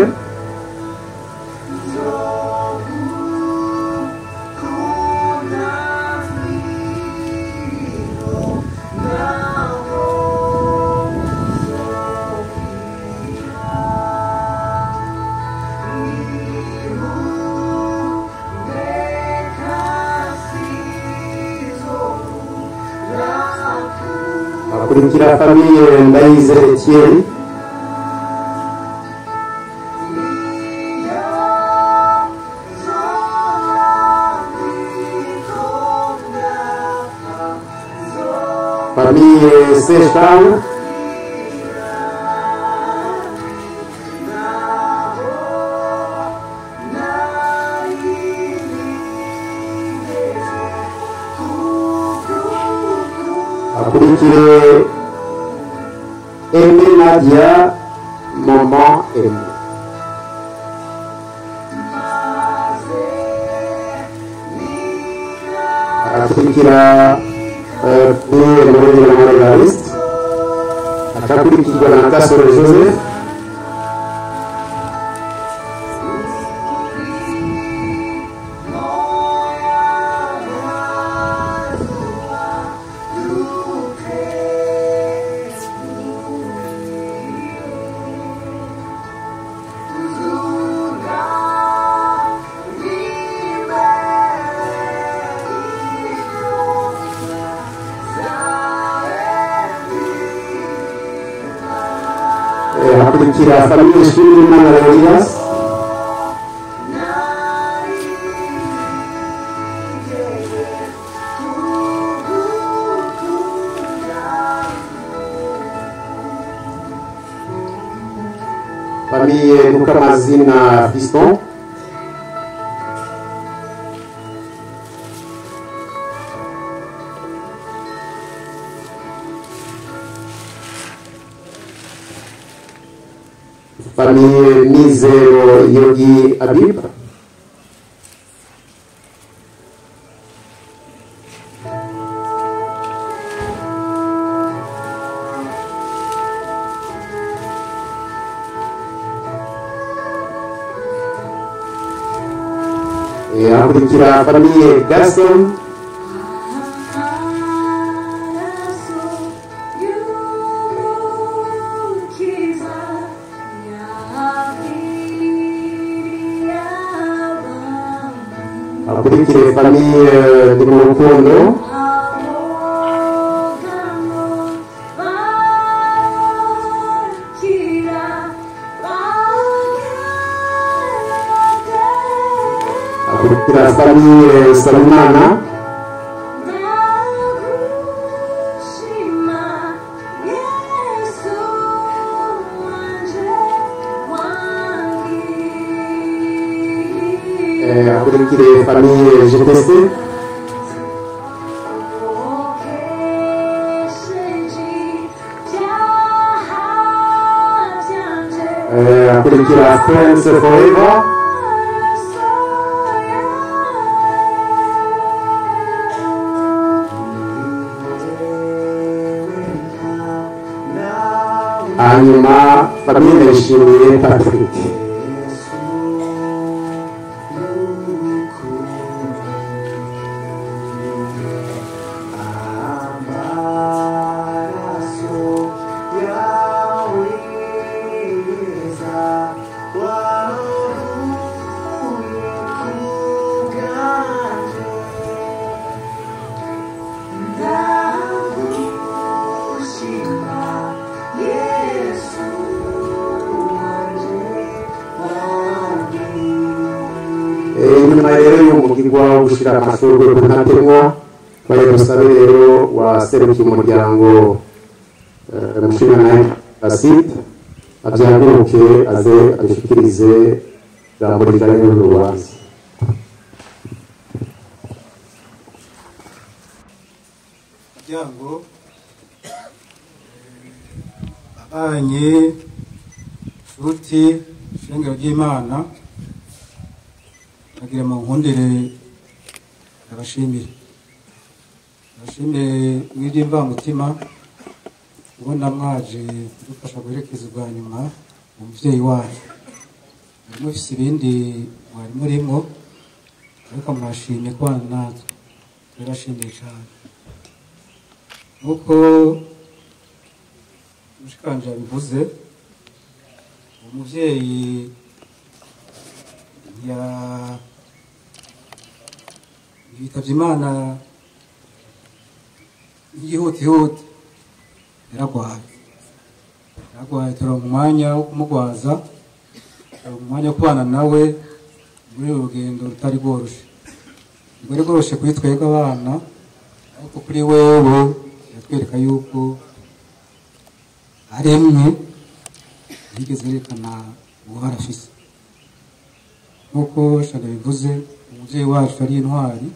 hakurikira famille Ndayizeye Thierry famille Sechang hakurikire Aimé Nadia Maman Aimé harakurikira Pierre Murengera Margariste hakakurikirwa na Gasore Joseph Eh, hakurikira famille Nshimirimana Leonidas famiye mukamazina fiston famiye mizero yogi abib Eh, hakurikira famiye gaston hakurikire famiye ndi mu rukundo hakurikira famiye salumana Eh, hakurikire famiye gtc Eh, hakurikira friends forever hanyuma famiye ndayishimiye patrick Eh, nyuma rero y'umugirwa wo gushira amashurwe ku ntatemwa bari busabe rero waserukiye umuryango eh, mushingantahe basite abyaguruke aze abishikirize ijambo rijanye n'urubanza muryango abanye nshuti ishengero ry'imana agira mu nkundire abashimire abashimire mw'iry'imvamutima ubona mwaje kudufasha guherekeza ubwa nyuma umubyeyi wacu mwari mufise ibindi mwari murimo ariko mwashimye kubana natwe turabashimiye cyane nk'uko mushikanje yabivuze umubyeyi ya yitabye imana y'igihutihuti yaragwaye yaragwaye turonka umwanya wo kumugwaza turonka umwanya wo kubana nawe muri uru rugendo rutari rworoshe rwari rworoshe kuri twebwe abana ariko kuri wewe yatwereka yuko aremwe yigeze yerekana ubuhara afise nk'uko shana bivuze umubyeyi wacu ari intwari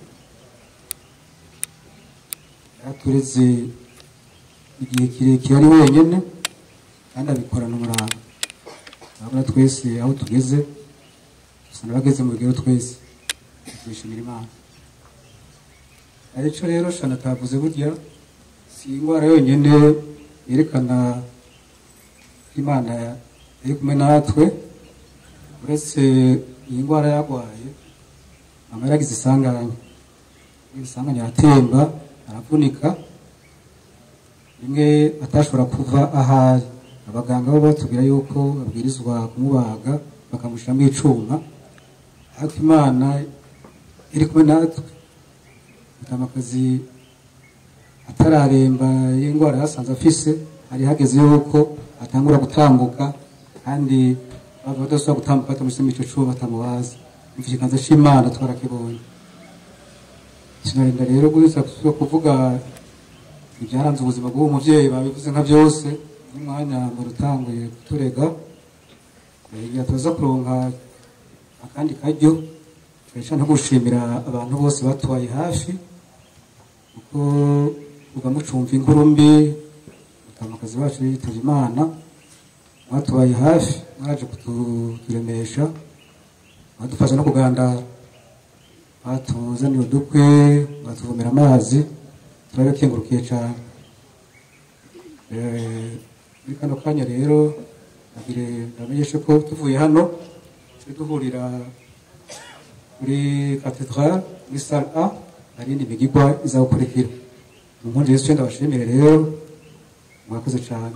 yaratureze igihe kirekire ari wenyine kandi abikorana umurava urabona twese aho tugeze dusa n'abageze mu rugero twese twishimira imana aricyo rero shana atavuze burya si indwara yonyine yerekana ko imana iri kumwe natwe uretse iyi ndwara yarwaye mama yaragize isanganya isanganya aratemba aravunika rimwe atashobora kuva ahari abaganga bo batubwira yuko babwirizwa kumubaga bakamushyiramo icuma ariko imana iri kumwe natwe akazi atararemba y'indwara yasanze afise hari hageze yuko atangura gutambuka kandi bava badasubira gutambuka batamushyizemo ico cuma batamubaza imva ikiganza c'imana twarakibonye sinarinda rero gusa kuvuga ibyaranze ubuzima bw'uwo muvyeyi babivuze nka byose n'umwanya mbere utanguye kuturega Eh, igihe tuza kuronka akandi karyo turashaka no gushimira abantu bose batubaye hafi kuko ugamucumva inkuru mbi mutamakazi wacu yitavye imana mwatubaye hafi mwaje kuturemesha mwadufasha no kugandara batuzaniye udukwe batuvomera amazi turabikengurukiye cyane Eh, muri kano kanya rero nagire ndamenyeshe ko tuvuye hano turi duhurira muri katedrale muri sale a hari indi migigwa izagukurikira mu nkongi y'isi ndabashimire rero mwakoze cyane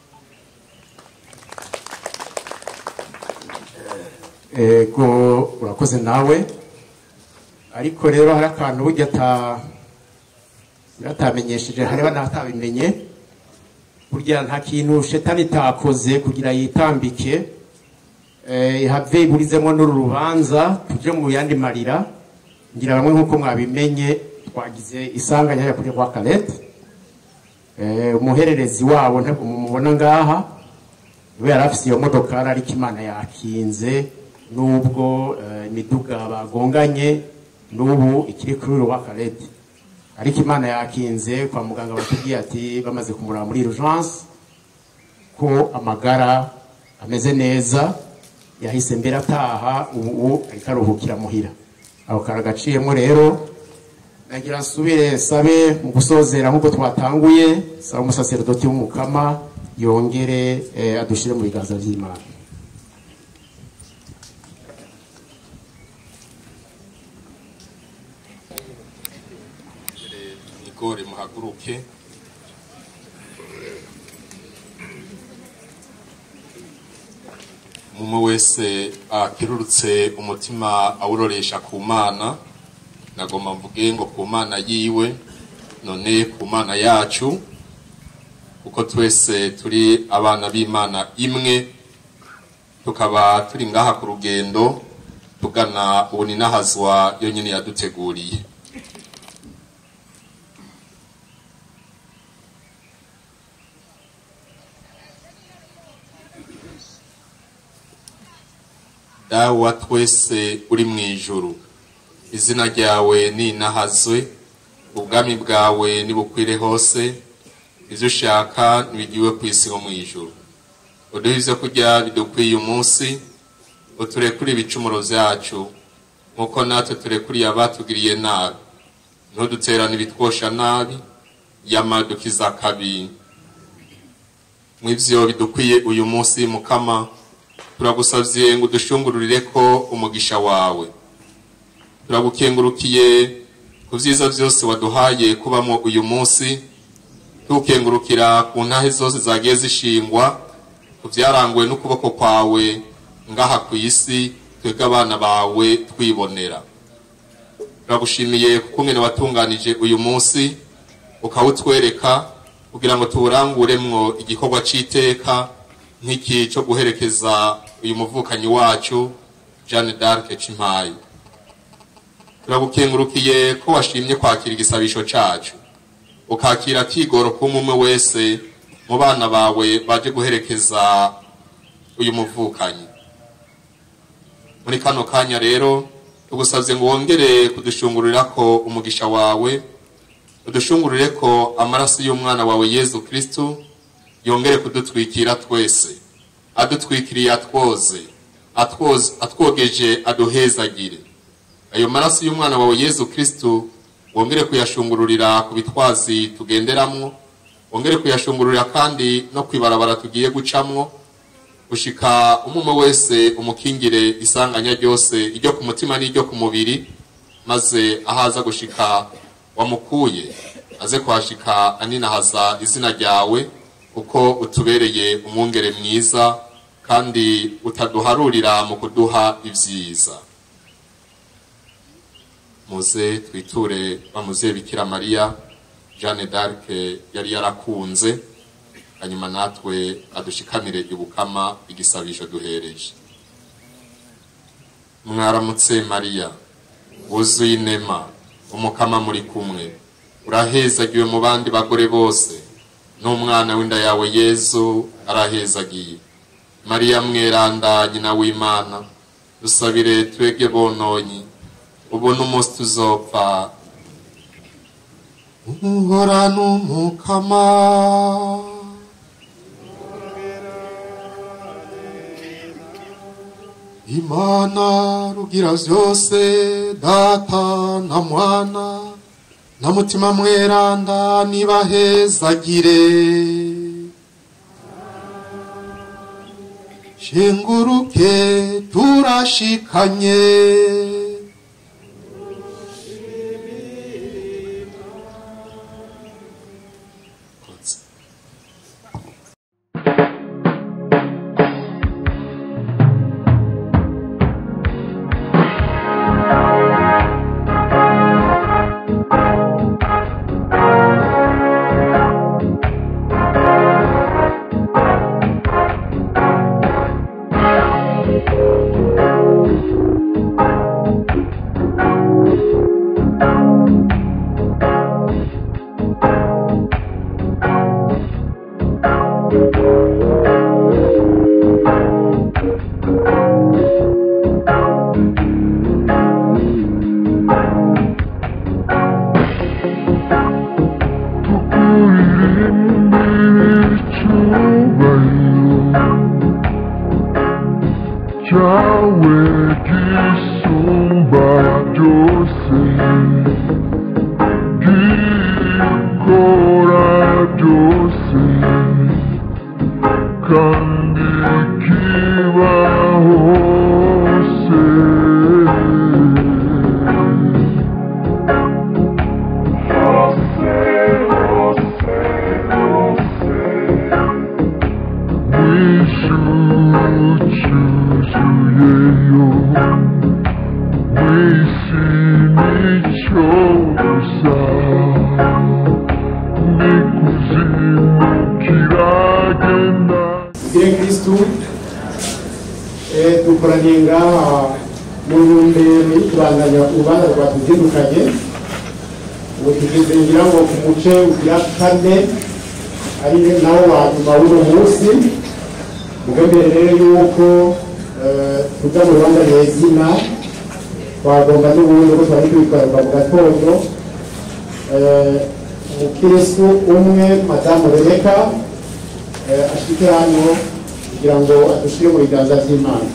ego urakoze nawe ariko rero hari akantu burya ata- atamenyesheje hariho n'atabimenye burya nta kintu shetani itakoze kugira yitambike eh, ihave iburizemo n'uru rubanza tuje mu yandi marira ngira bamwe nk'uko mwabimenye twagize isanganya ya kuri kwa karete Eh, umuhererezi wabo ntabwo mumubona ngaha we yari afise iyo modokari ariko imana yakinze nubwo eh, imiduga bagonganye n'ubu ikiri kuri uyu wa karete ariko imana yakinze kwa muganga batubwiye ati bamaze kumuraba muri urgence ko amagara ameze neza yahise mbere ataha ubu ariko aruhukira muhira aho karagaciyemo rero nagira nsubire nsabe mu gusozera nk'uko twatanguye saba umusaserodoti w'umukama yongere eh, adushire mu biganza by'imana igore muhaguruke umwe wese akirurutse umutima awuroresha ku mana nagomba mvuge ngo ku mana yiwe none ku mana yacu kuko twese turi abana b'imana imwe tukaba turi ngaha ku rugendo tugana ubuninahazwa yonyine yaduteguriye dawa twese uri mu ijuru izina ryawe ninahazwe ubwami bwawe nibukwire hose ibyo ushaka ntibigiwe ku isi no mu ijuru uduhe ibyo kurya bidukwiye umunsi uturekure ibicumuro byacu nk'uko natwe turekuriye abatugiriye nabi ntuduterane ibitwosha nabi yamadukiza kabi mu ivyo bidukwiye uyu munsi mukama turagusavye ngo udushungururire ko umugisha wawe turagukengurukiye ku vyiza vyose waduhaye kubamo uyu munsi tukengurukira ku ntahe zose zagiye zishingwa ku vyaranguwe n'ukuboko kwawe ngaha ku isi twebwe abana bawe twibonera turagushimiye kuko umwene watunganije uyu munsi ukawutwereka kugira ngo tuwuranguremwo igikorwa c'iteka nk'iki cyo guherekeza uyu muvukanyi wacu jeanne d'arc cimpayi turagukengurukiye ko washimye kwakira igisabisho cacu ukakira kigoro k'umwe wese mu bana bawe baje guherekeza uyu muvukanyi muri kano kanya rero tugusabye ngo wongere kudushungurira ko umugisha wawe udushungurire ko amaraso y'umwana wawe yezu kristu yongere kudutwikira twese adutwikiriye atwoze atwoze atwogeje aduhezagire ayo maraso y'umwana wawe yezu kristu wongere kuyashungururira ku bitwazi tugenderamwo wongere kuyashungururira kandi no kwibarabara tugiye gucamwo gushika umwe wese umukingire isanganya ryose iryo ku mutima n'iryo ku mubiri maze ahaza gushika wamukuye aze kuhashika aninahaza izina ryawe kuko utubereye umwungere mwiza kandi utaduharurira mu kuduha ibyiza muze twiture bamuze bikira mariya jeanne d'arc yari yarakunze hanyuma natwe adushikanire ibukama igisabisho duhereje mwaramutse mariya wuzuye inema umukama muri kumwe urahezagiwe mu bandi bagore bose n'umwana w'inda yawe yezu arahezagiye mariya mweranda nyina w'imana dusabire twebwe bononyi ubu n'umunsi tuzopfa uhorana umukama imana rugira vyose data na mwana na mutima mweranda nibahezagire shenguruke turashikanye cyawe gisumba byose gikora byose kandi kiba hose hose hose hose wishucyuzuyeyo wisi nicyoza n'ikuzimu kiragenda tugire kristu eh, dukoraniye ngaha mu ntumbero yo kubandanya urubanza rwatuzindukanye ubu tugeze ngira ngo ku muce ugira kane ari nawo wa nyuma w'uno munsi mugambere rero yuko eh, tuja mu rubanza nyezina twagomba n'ubundi ko twari twikorerwa mu gatondo eh, umukristu umwe madamu rebeka eh, ashike hano kugira ngo adushire mu biganza by'imana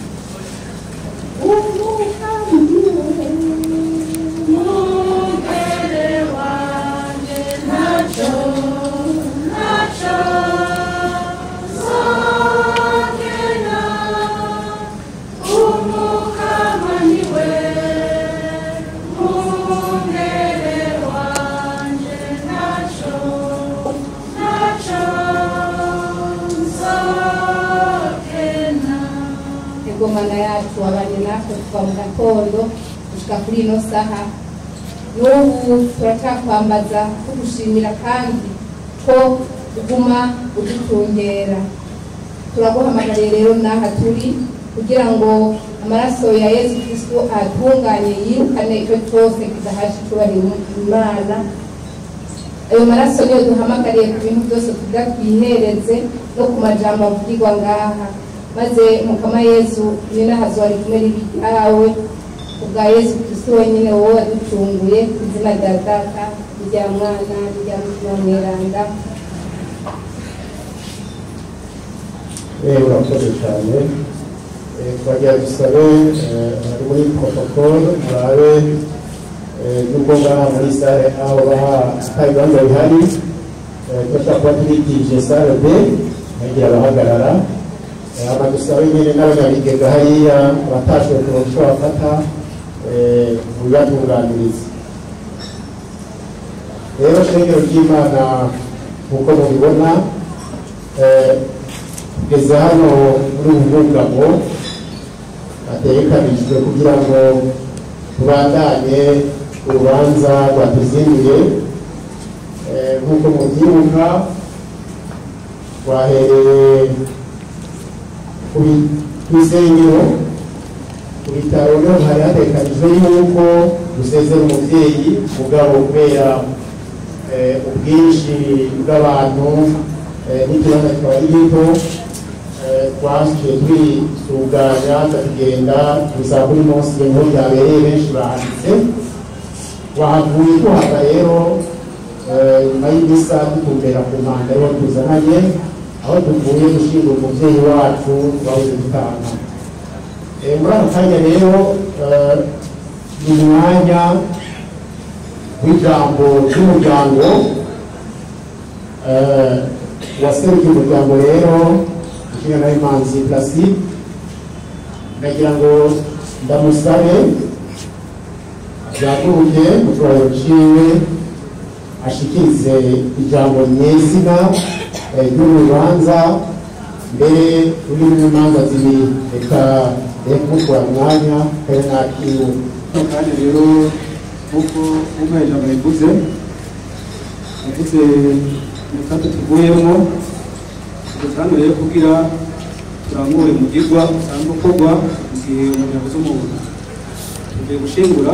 ingomana yacu wabanye natwe kuva mu gatondo gushika kuri ino saha n'ubu turacyakwambaza tugushimira kandi ko uguma udutungera turaguhamagariye rero n'aha turi kugira ngo amaraso ya yesu kristo atunganye yirukane icyo cyose kidahasha icyubahiro imana ayo maraso niyo duhamagariye ku bintu byose tugira twihereze no ku majambo avugirwa ngaha maze mukama yesu nyinahazo wari kumwe n'ibyawe ubwa yesu kristo wenyine wowe waducunguye ku izina rya data rya mwana rya mutima mweranda Eh, urakoze cyane Eh, twagira dusabe eh, ari muri protocole murabe eh, nubwo ngaha muri sale aho baha ata ibibanza bihari eh, turashobora kuba twitije sale b hagira abahagarara Eh, hama dusabe nyine n'abanyabigega hariya abatashoboye kuronka icyo bafata eh, mu bibatunganiriza rero shengero ry'imana nk'uko mubibona eh, tugeze hano muri ubu bwugamo hategekanijwe kugira ngo tubandanye urubanza rwatuzinduye Eh, nk'uko mubyibuka twahereye ku bi- ku isengero ku bitaro niho hari hategekanijwe yuko dusezera umubyeyi mugabo kubera eh, ubwinshi bw'abantu eh, n'ikibanza kikaba ari gito eh, twasukiye twisuganya tukagenda gusa kuri munsi inkuru yabereye benshi bahanditse wahavuye tuhava rero eh, nyuma y'imisa dutumbera ku mpanda ariho tuzananye aho tuvuye gushyingura umubyeyi wacu twabuze dutanga Eh, muri aka kanya rero eh, ni umwanya w'ijambo ry'umuryango eh, waserukiye umuryango rero ishinga na imanzi placide ndagira ngo ndamusabe yaguruke mu cyubahiro ciwe ashikirize ijambo nyezina eh, ry'urubanza mbere rurimo imanza zibiri reka reka kumutwara umwanya kare nakiwe kandi rero nk'uko nk'uko ijambo rivuze rivuze mu kato tuvuyemo dutanga rero kugira turangure umugirwa usanzwe ukorwa mu gihe umuntu yabuze umuntu tugiye gushingura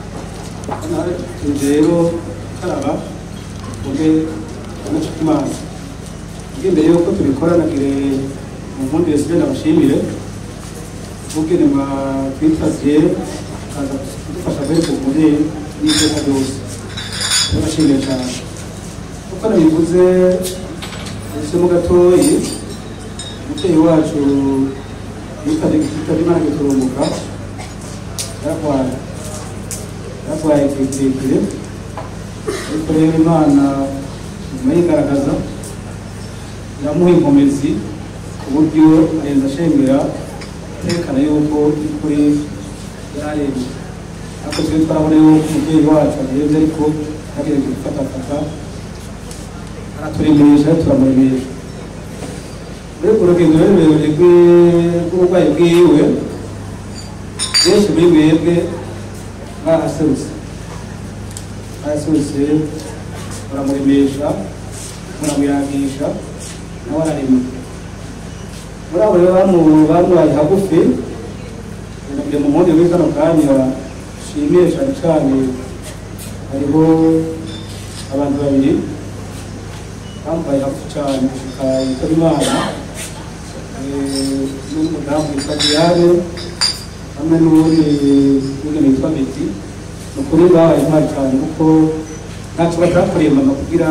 tuje rero gukaraba tuve amace ku mazi ubwo imbere y'uko tubikora nagire mu mpundi wese ndabashimire ubwene mwa twitaziye kaza kudufasha mbere ku mubyeyi n'iteka ryose ndabashimiye cyane uko nabivuze ubusemo gatoyi umubyeyi wacu yitabye yitabye imana giturumbuka yararwaye yararwaye igihe kirekire ariko rero imana nyuma yigaragaza iramuha inkomezi ku buryo arenza ashengera yerekana yuko kuri yararembye ariko twe twarabona yuko umubyeyi wacu arembye ariko yagerageje gufatafata araturemeresha turamuremesha muri urwo rugendo rurerure rw'uburwayi bwiwe benshi muri mwebwe baraserutse baraserutse baramuremesha muramuyagisha nawe ararema muri abo rero bamu- bamubaye hagufi nabyo mu mundi muri kano kanya nshimiye cyane cyane hariho abantu babiri bambaye hagufi cyane gushika yitaba imana Eh, n'umudamu witwa diane hamwe n'uwundi n'undi witwa beti ni ukuri babaye intwari cyane kuko ntacyo batakoreye mama kugira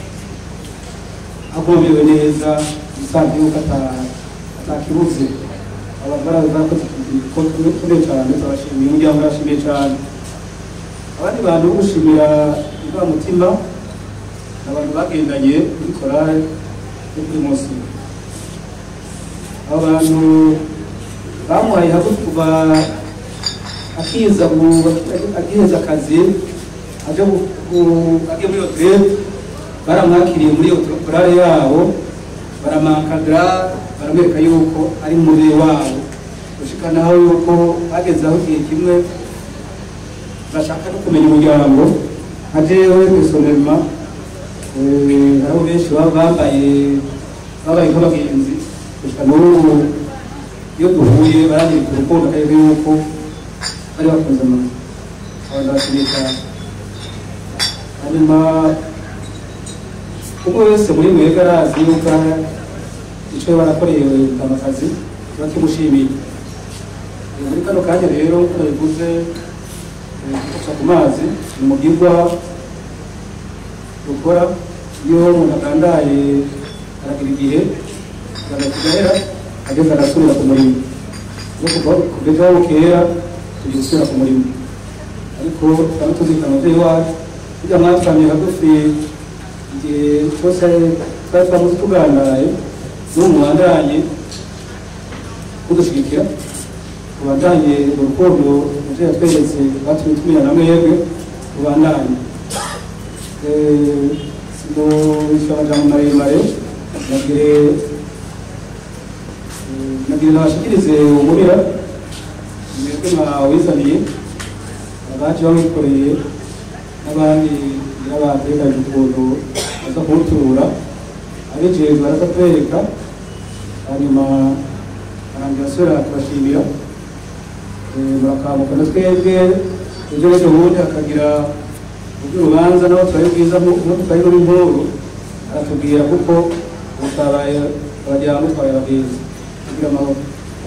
agomewe neza usanzwe yuko ata- atakibuze abagara bakoze kure cyane turabashimiye umuryango urashimiye cyane abandi bantu bo gushimira mutima ni abantu bagendanye kuri korale yo kuri munsi abo bantu bamuhaye hagufi kuva akiza mu- agiheza akazi aje gu- gu- agiye muri hoteli baramwakiriye muri iyo korale yabo baramakadara baramwereka yuko ari umubiri wabo gushika naho yuko bageze aho igihe kimwe bashaka no kumenya umuryango nka jewe pesonema hariho benshi baba bambaye babaye nk'abagenzi gushika n'ubu iyo duhuye baranyereka urukundo akarere yuko bari bakunze mama abantu bashimiye cyane hanyuma umwe wese muri mwebwe arazi yuko icyo barakoreye amakazi kiba kimushimiye Eh, muri kano kanya rero uko nabivuze eh, gufasha ku mazi ni umugirwa dukora iyo umuntu agandaye aragira igihe agahera ageze agasubira ku murimo no kuva kugeza aho bukera tugiye gusubira ku murimo ariko twaba tuzirikana umubyeyi wacu burya mwatwamye hagufi igihe cyose twari twamuze tugandaye n'ubu mubandanye mudushyigikira mubandanye urukundo umubyeyi yatweretse batumye tumenya na mwebwe mubandanye sinubisha amajambo maremare nagire nagire nabashikirize umurira mwebwe mwawizaniye abaje bawikoreye n'abandi n'abatekanye ukuntu baza kuwutura abejejwe baraza kwereka hanyuma arangira asubira kubashimira murakamuka na twebwe ejo n'ejo bundi hakagira urubanza nabo twari bwiza nk'uko twari n'inkuru aratubwira kuko utabaye abajyana mutwaye abagenzi kugira amahoro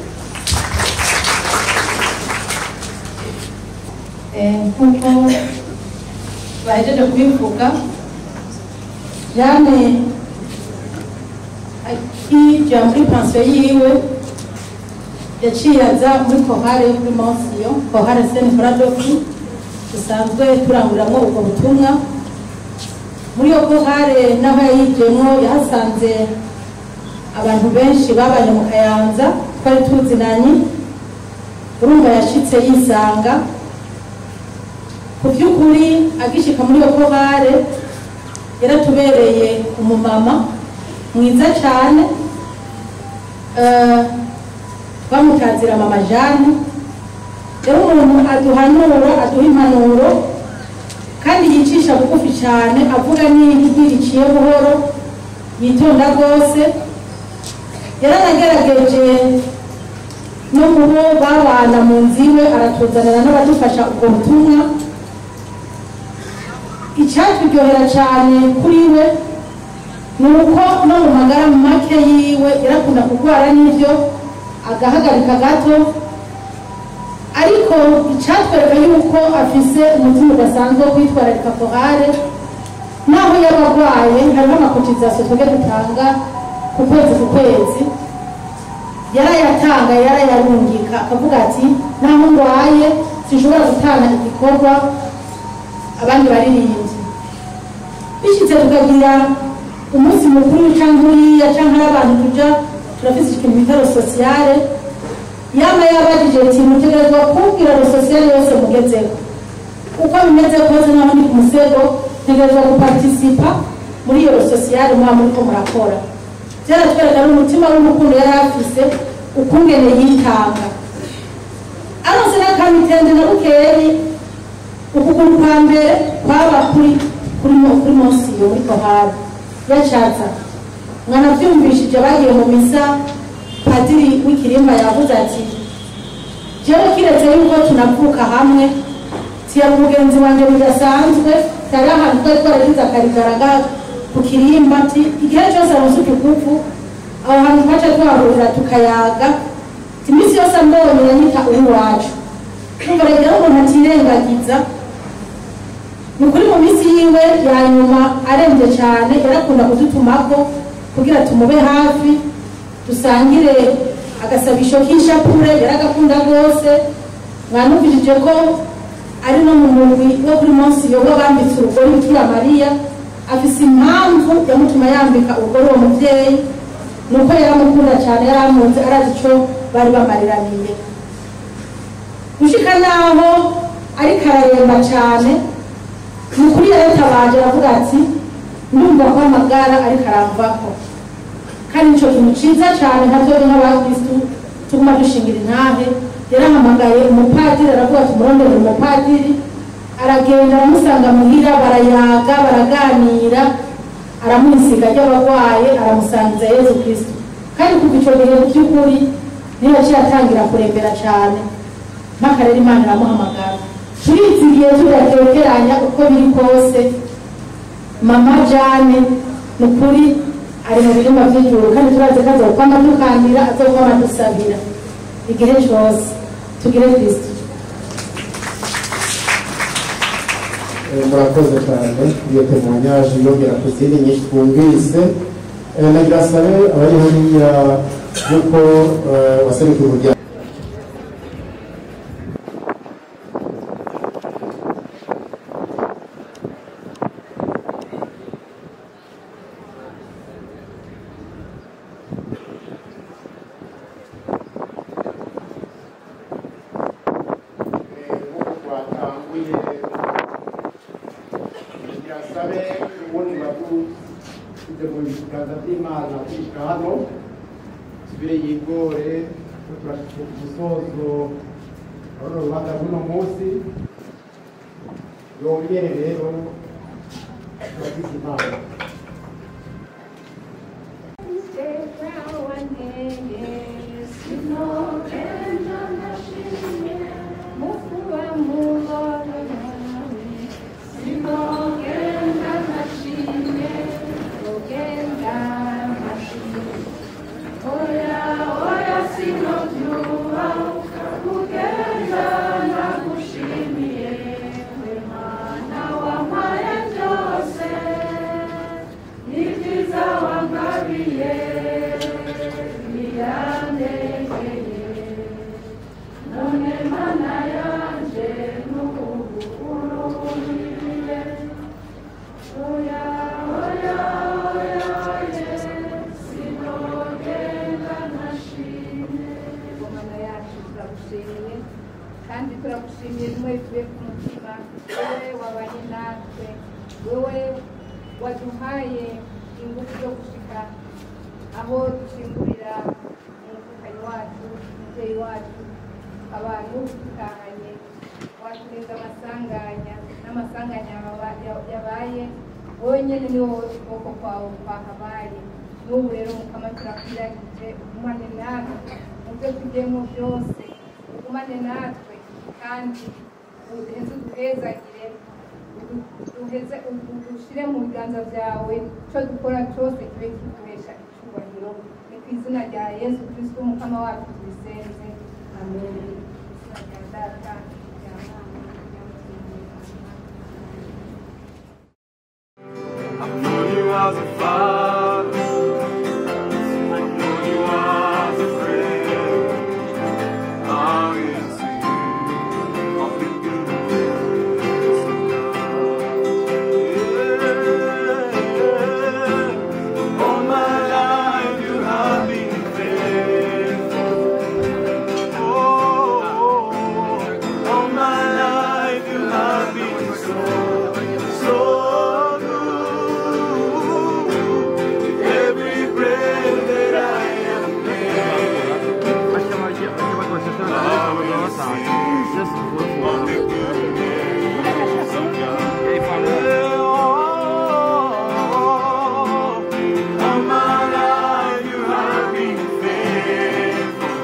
Eh, nk'uko bahejeje kubivuga jane akija muri pansiyo yiwe yaciye aza muri kohare yo kuri monsiyo kohare seni faradoki dusanzwe turanguriramo ubwo butumwa muri iyo kohare n'aho yayijemo yahasanze abantu benshi babanye mu kayanza twari tuzinanye urumva yashitse yisanga ku by'ukuri agishika muri iyo kohare yaratubereye umumama mwiza cyane Eh, twamutazira mama jane rero umuntu aduhanura aduha impanuro kandi yicisha bugufi cyane avuga n'ijwi riciye buhoro yitonda rwose yaranagerageje no mu bo babana mu nzu iwe aratuzanira n'abadufasha ubwo butumwa icyaturyohera cyane kuri we ni uko no mu magara make yiwe yarakunda kurwara n'ibyo agahagarika gato ariko icyatwereka yuko afise umutima udasanzwe wo kwitwararika kohare naho yaba arwaye hariho amakotizasiyo twebwe dutanga ku kwezi ku kwezi yarayatanga yarayarungika akavuga ati naho ndwaye sinshobora gutanga igikorwa abandi baririmbyi bishyitse tukagira umunsi mukuru cyangwa uriya cyangwa hari abantu tuja turafise ikintu bita sosiyale yaba yabajije ati mutegerezwa kumbwira sosiyale yose mugezeho uko bimeze kose naho ndi ku musego ntegerezwa gupartisipa muri iyo sosiyale muba muriko murakora byaratwereka n'umutima w'urukundo yari afise ukungene yitanga aronse n'akamitende na bukeyi ukuguru kwa mbere kwaba kuri kuri mo- kuri munsi yo muri kohari yacatsa mwanavyumvishije bagiye mu misa padiri w'ikirimba yavuze ati jewe kiretse yuko tunavuka hamwe tiya mugenzi wanje bidasanzwe tari ahantu twari twaragize akarigaraga ku kirimba ati igihe cyose aronse utuguvu aho hantu twaca twahurira tukayaga ati iminsi yose ambonye yanyita uw'iwacu numva rero umuntu atirengagiza ni ukuri mu minsi yiwe ya nyuma arembye cyane yarakunda kudutumako kugira tumube hafi dusangire agasabisho k'ishapure yaragakunda rwose mwanumvishije ko ari no mu mugwi wo kuri munsi yoba bambitse urugori bikira mariya afise impamvu yamutuma yambika urugori uwo mubyeyi ni uko yaramukunda cyane yaramunze arazi ico bari bamariraniye gushika naho ariko araremba cyane ni ukuri yaratabaje aravuga ati ndumva ko amagara ariko aramvako kandi nico kintu ciza cyane nka twebwe nk'abakristu tuguma dushingira intahe yarahamagaye umupadiri aravuga ati murondere umupadiri aragenda aramusanga muhira barayaga baraganira aramuhisiga ry'abarwaye aramusangiza yezu kristu kandi kuva ico gihe mu by'ukuri niyo yaciye atangira kurembera cyane mpaka rero imana iramuhamagara turizigiye tudatekeranya uko biri kose mama jane ni ukuri ari mu birima by'ijuru kandi turazi ko azokwama dukandira azokwama dusabira igihe cyose tugire kristo Eh, murakoze cyane iyo temoignage yongera ku zindi nyinshi twumvise Eh, nagira sabe abari hariya yuko eh, waserukiye umuryango twatanguye birasabe ubundi badushyize mu biganza by'imana kwishyira hano tubire yigore turashyize ku musozo urabona urubanza rw'uno munsi yongere rero turagize imana Oya, oya, yantegeye none mana yanje n'ubu urumiriye oya oya oya oye sinogenda ntashimye mana yacu turagushimiye kandi turagushimiye rimwe bivuye ku mutima wowe wabanye natwe wowe waduhaye ingufu zo gushika aho dushingurira umuvukanyi wacu umubyeyi wacu abantu dutahanye waturinda amasanganya n'amasanganya yaba- ya- yabaye wowe nyine ni wowe ukuboko kwawe kwahabaye n'ubu rero mukama turakwiragije ugumane natwe mu byo tugiyemo byose ugumane natwe kandi uduheze uduhezagire udu- duheze udushyire mu biganza byawe icyo dukora cyose kibe kiguhesha icyubahiro ni ku izina rya yesu kirisito umukama wacu tubisenze amen izina rya data rya mwana rya I know you as a father. I know you as a friend. I will sing of the goodness of God. Yeah. All my life you have been faithful. Oh, all my life you have been so, so good. Every breath that I am All my life you have been faithful.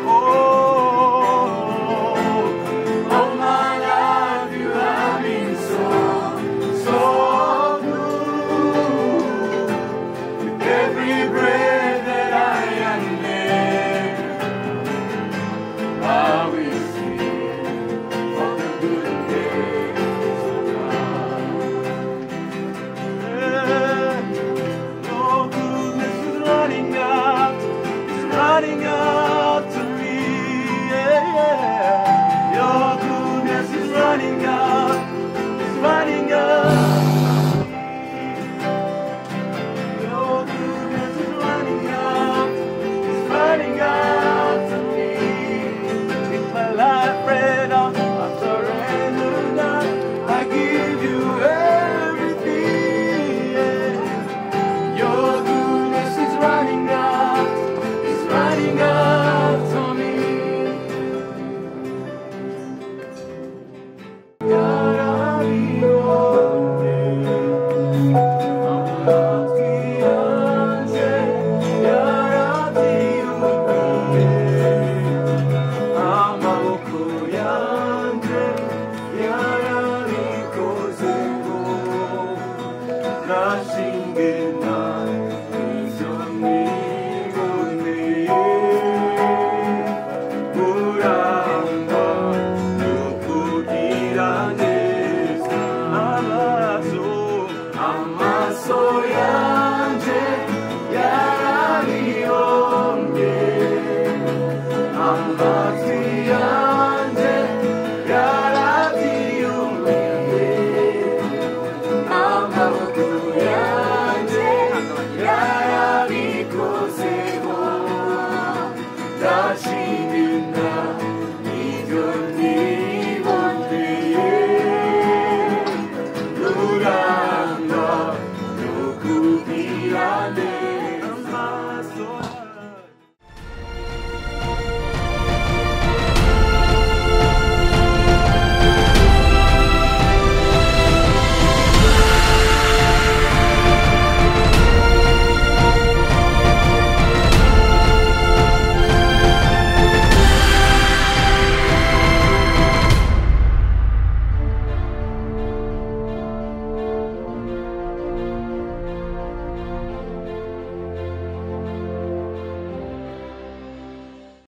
Oh, all my life you have been so, so good. With every breath that I am able, I will sing of the goodness of God. Your goodness is running out, is running out to me. Yeah, yeah. Your goodness is running out, is running out. Your goodness is running out, is running out to me. With my life red out, I surrender now. I give you everything. yeah. Your goodness is running out, is running out to me. Amaso yanje yarabiyonye amatwi yanje yarabyiyumviye amaboko yanje yarabikozeho ndashimira ibyo niboneye ruranga no kubwira neza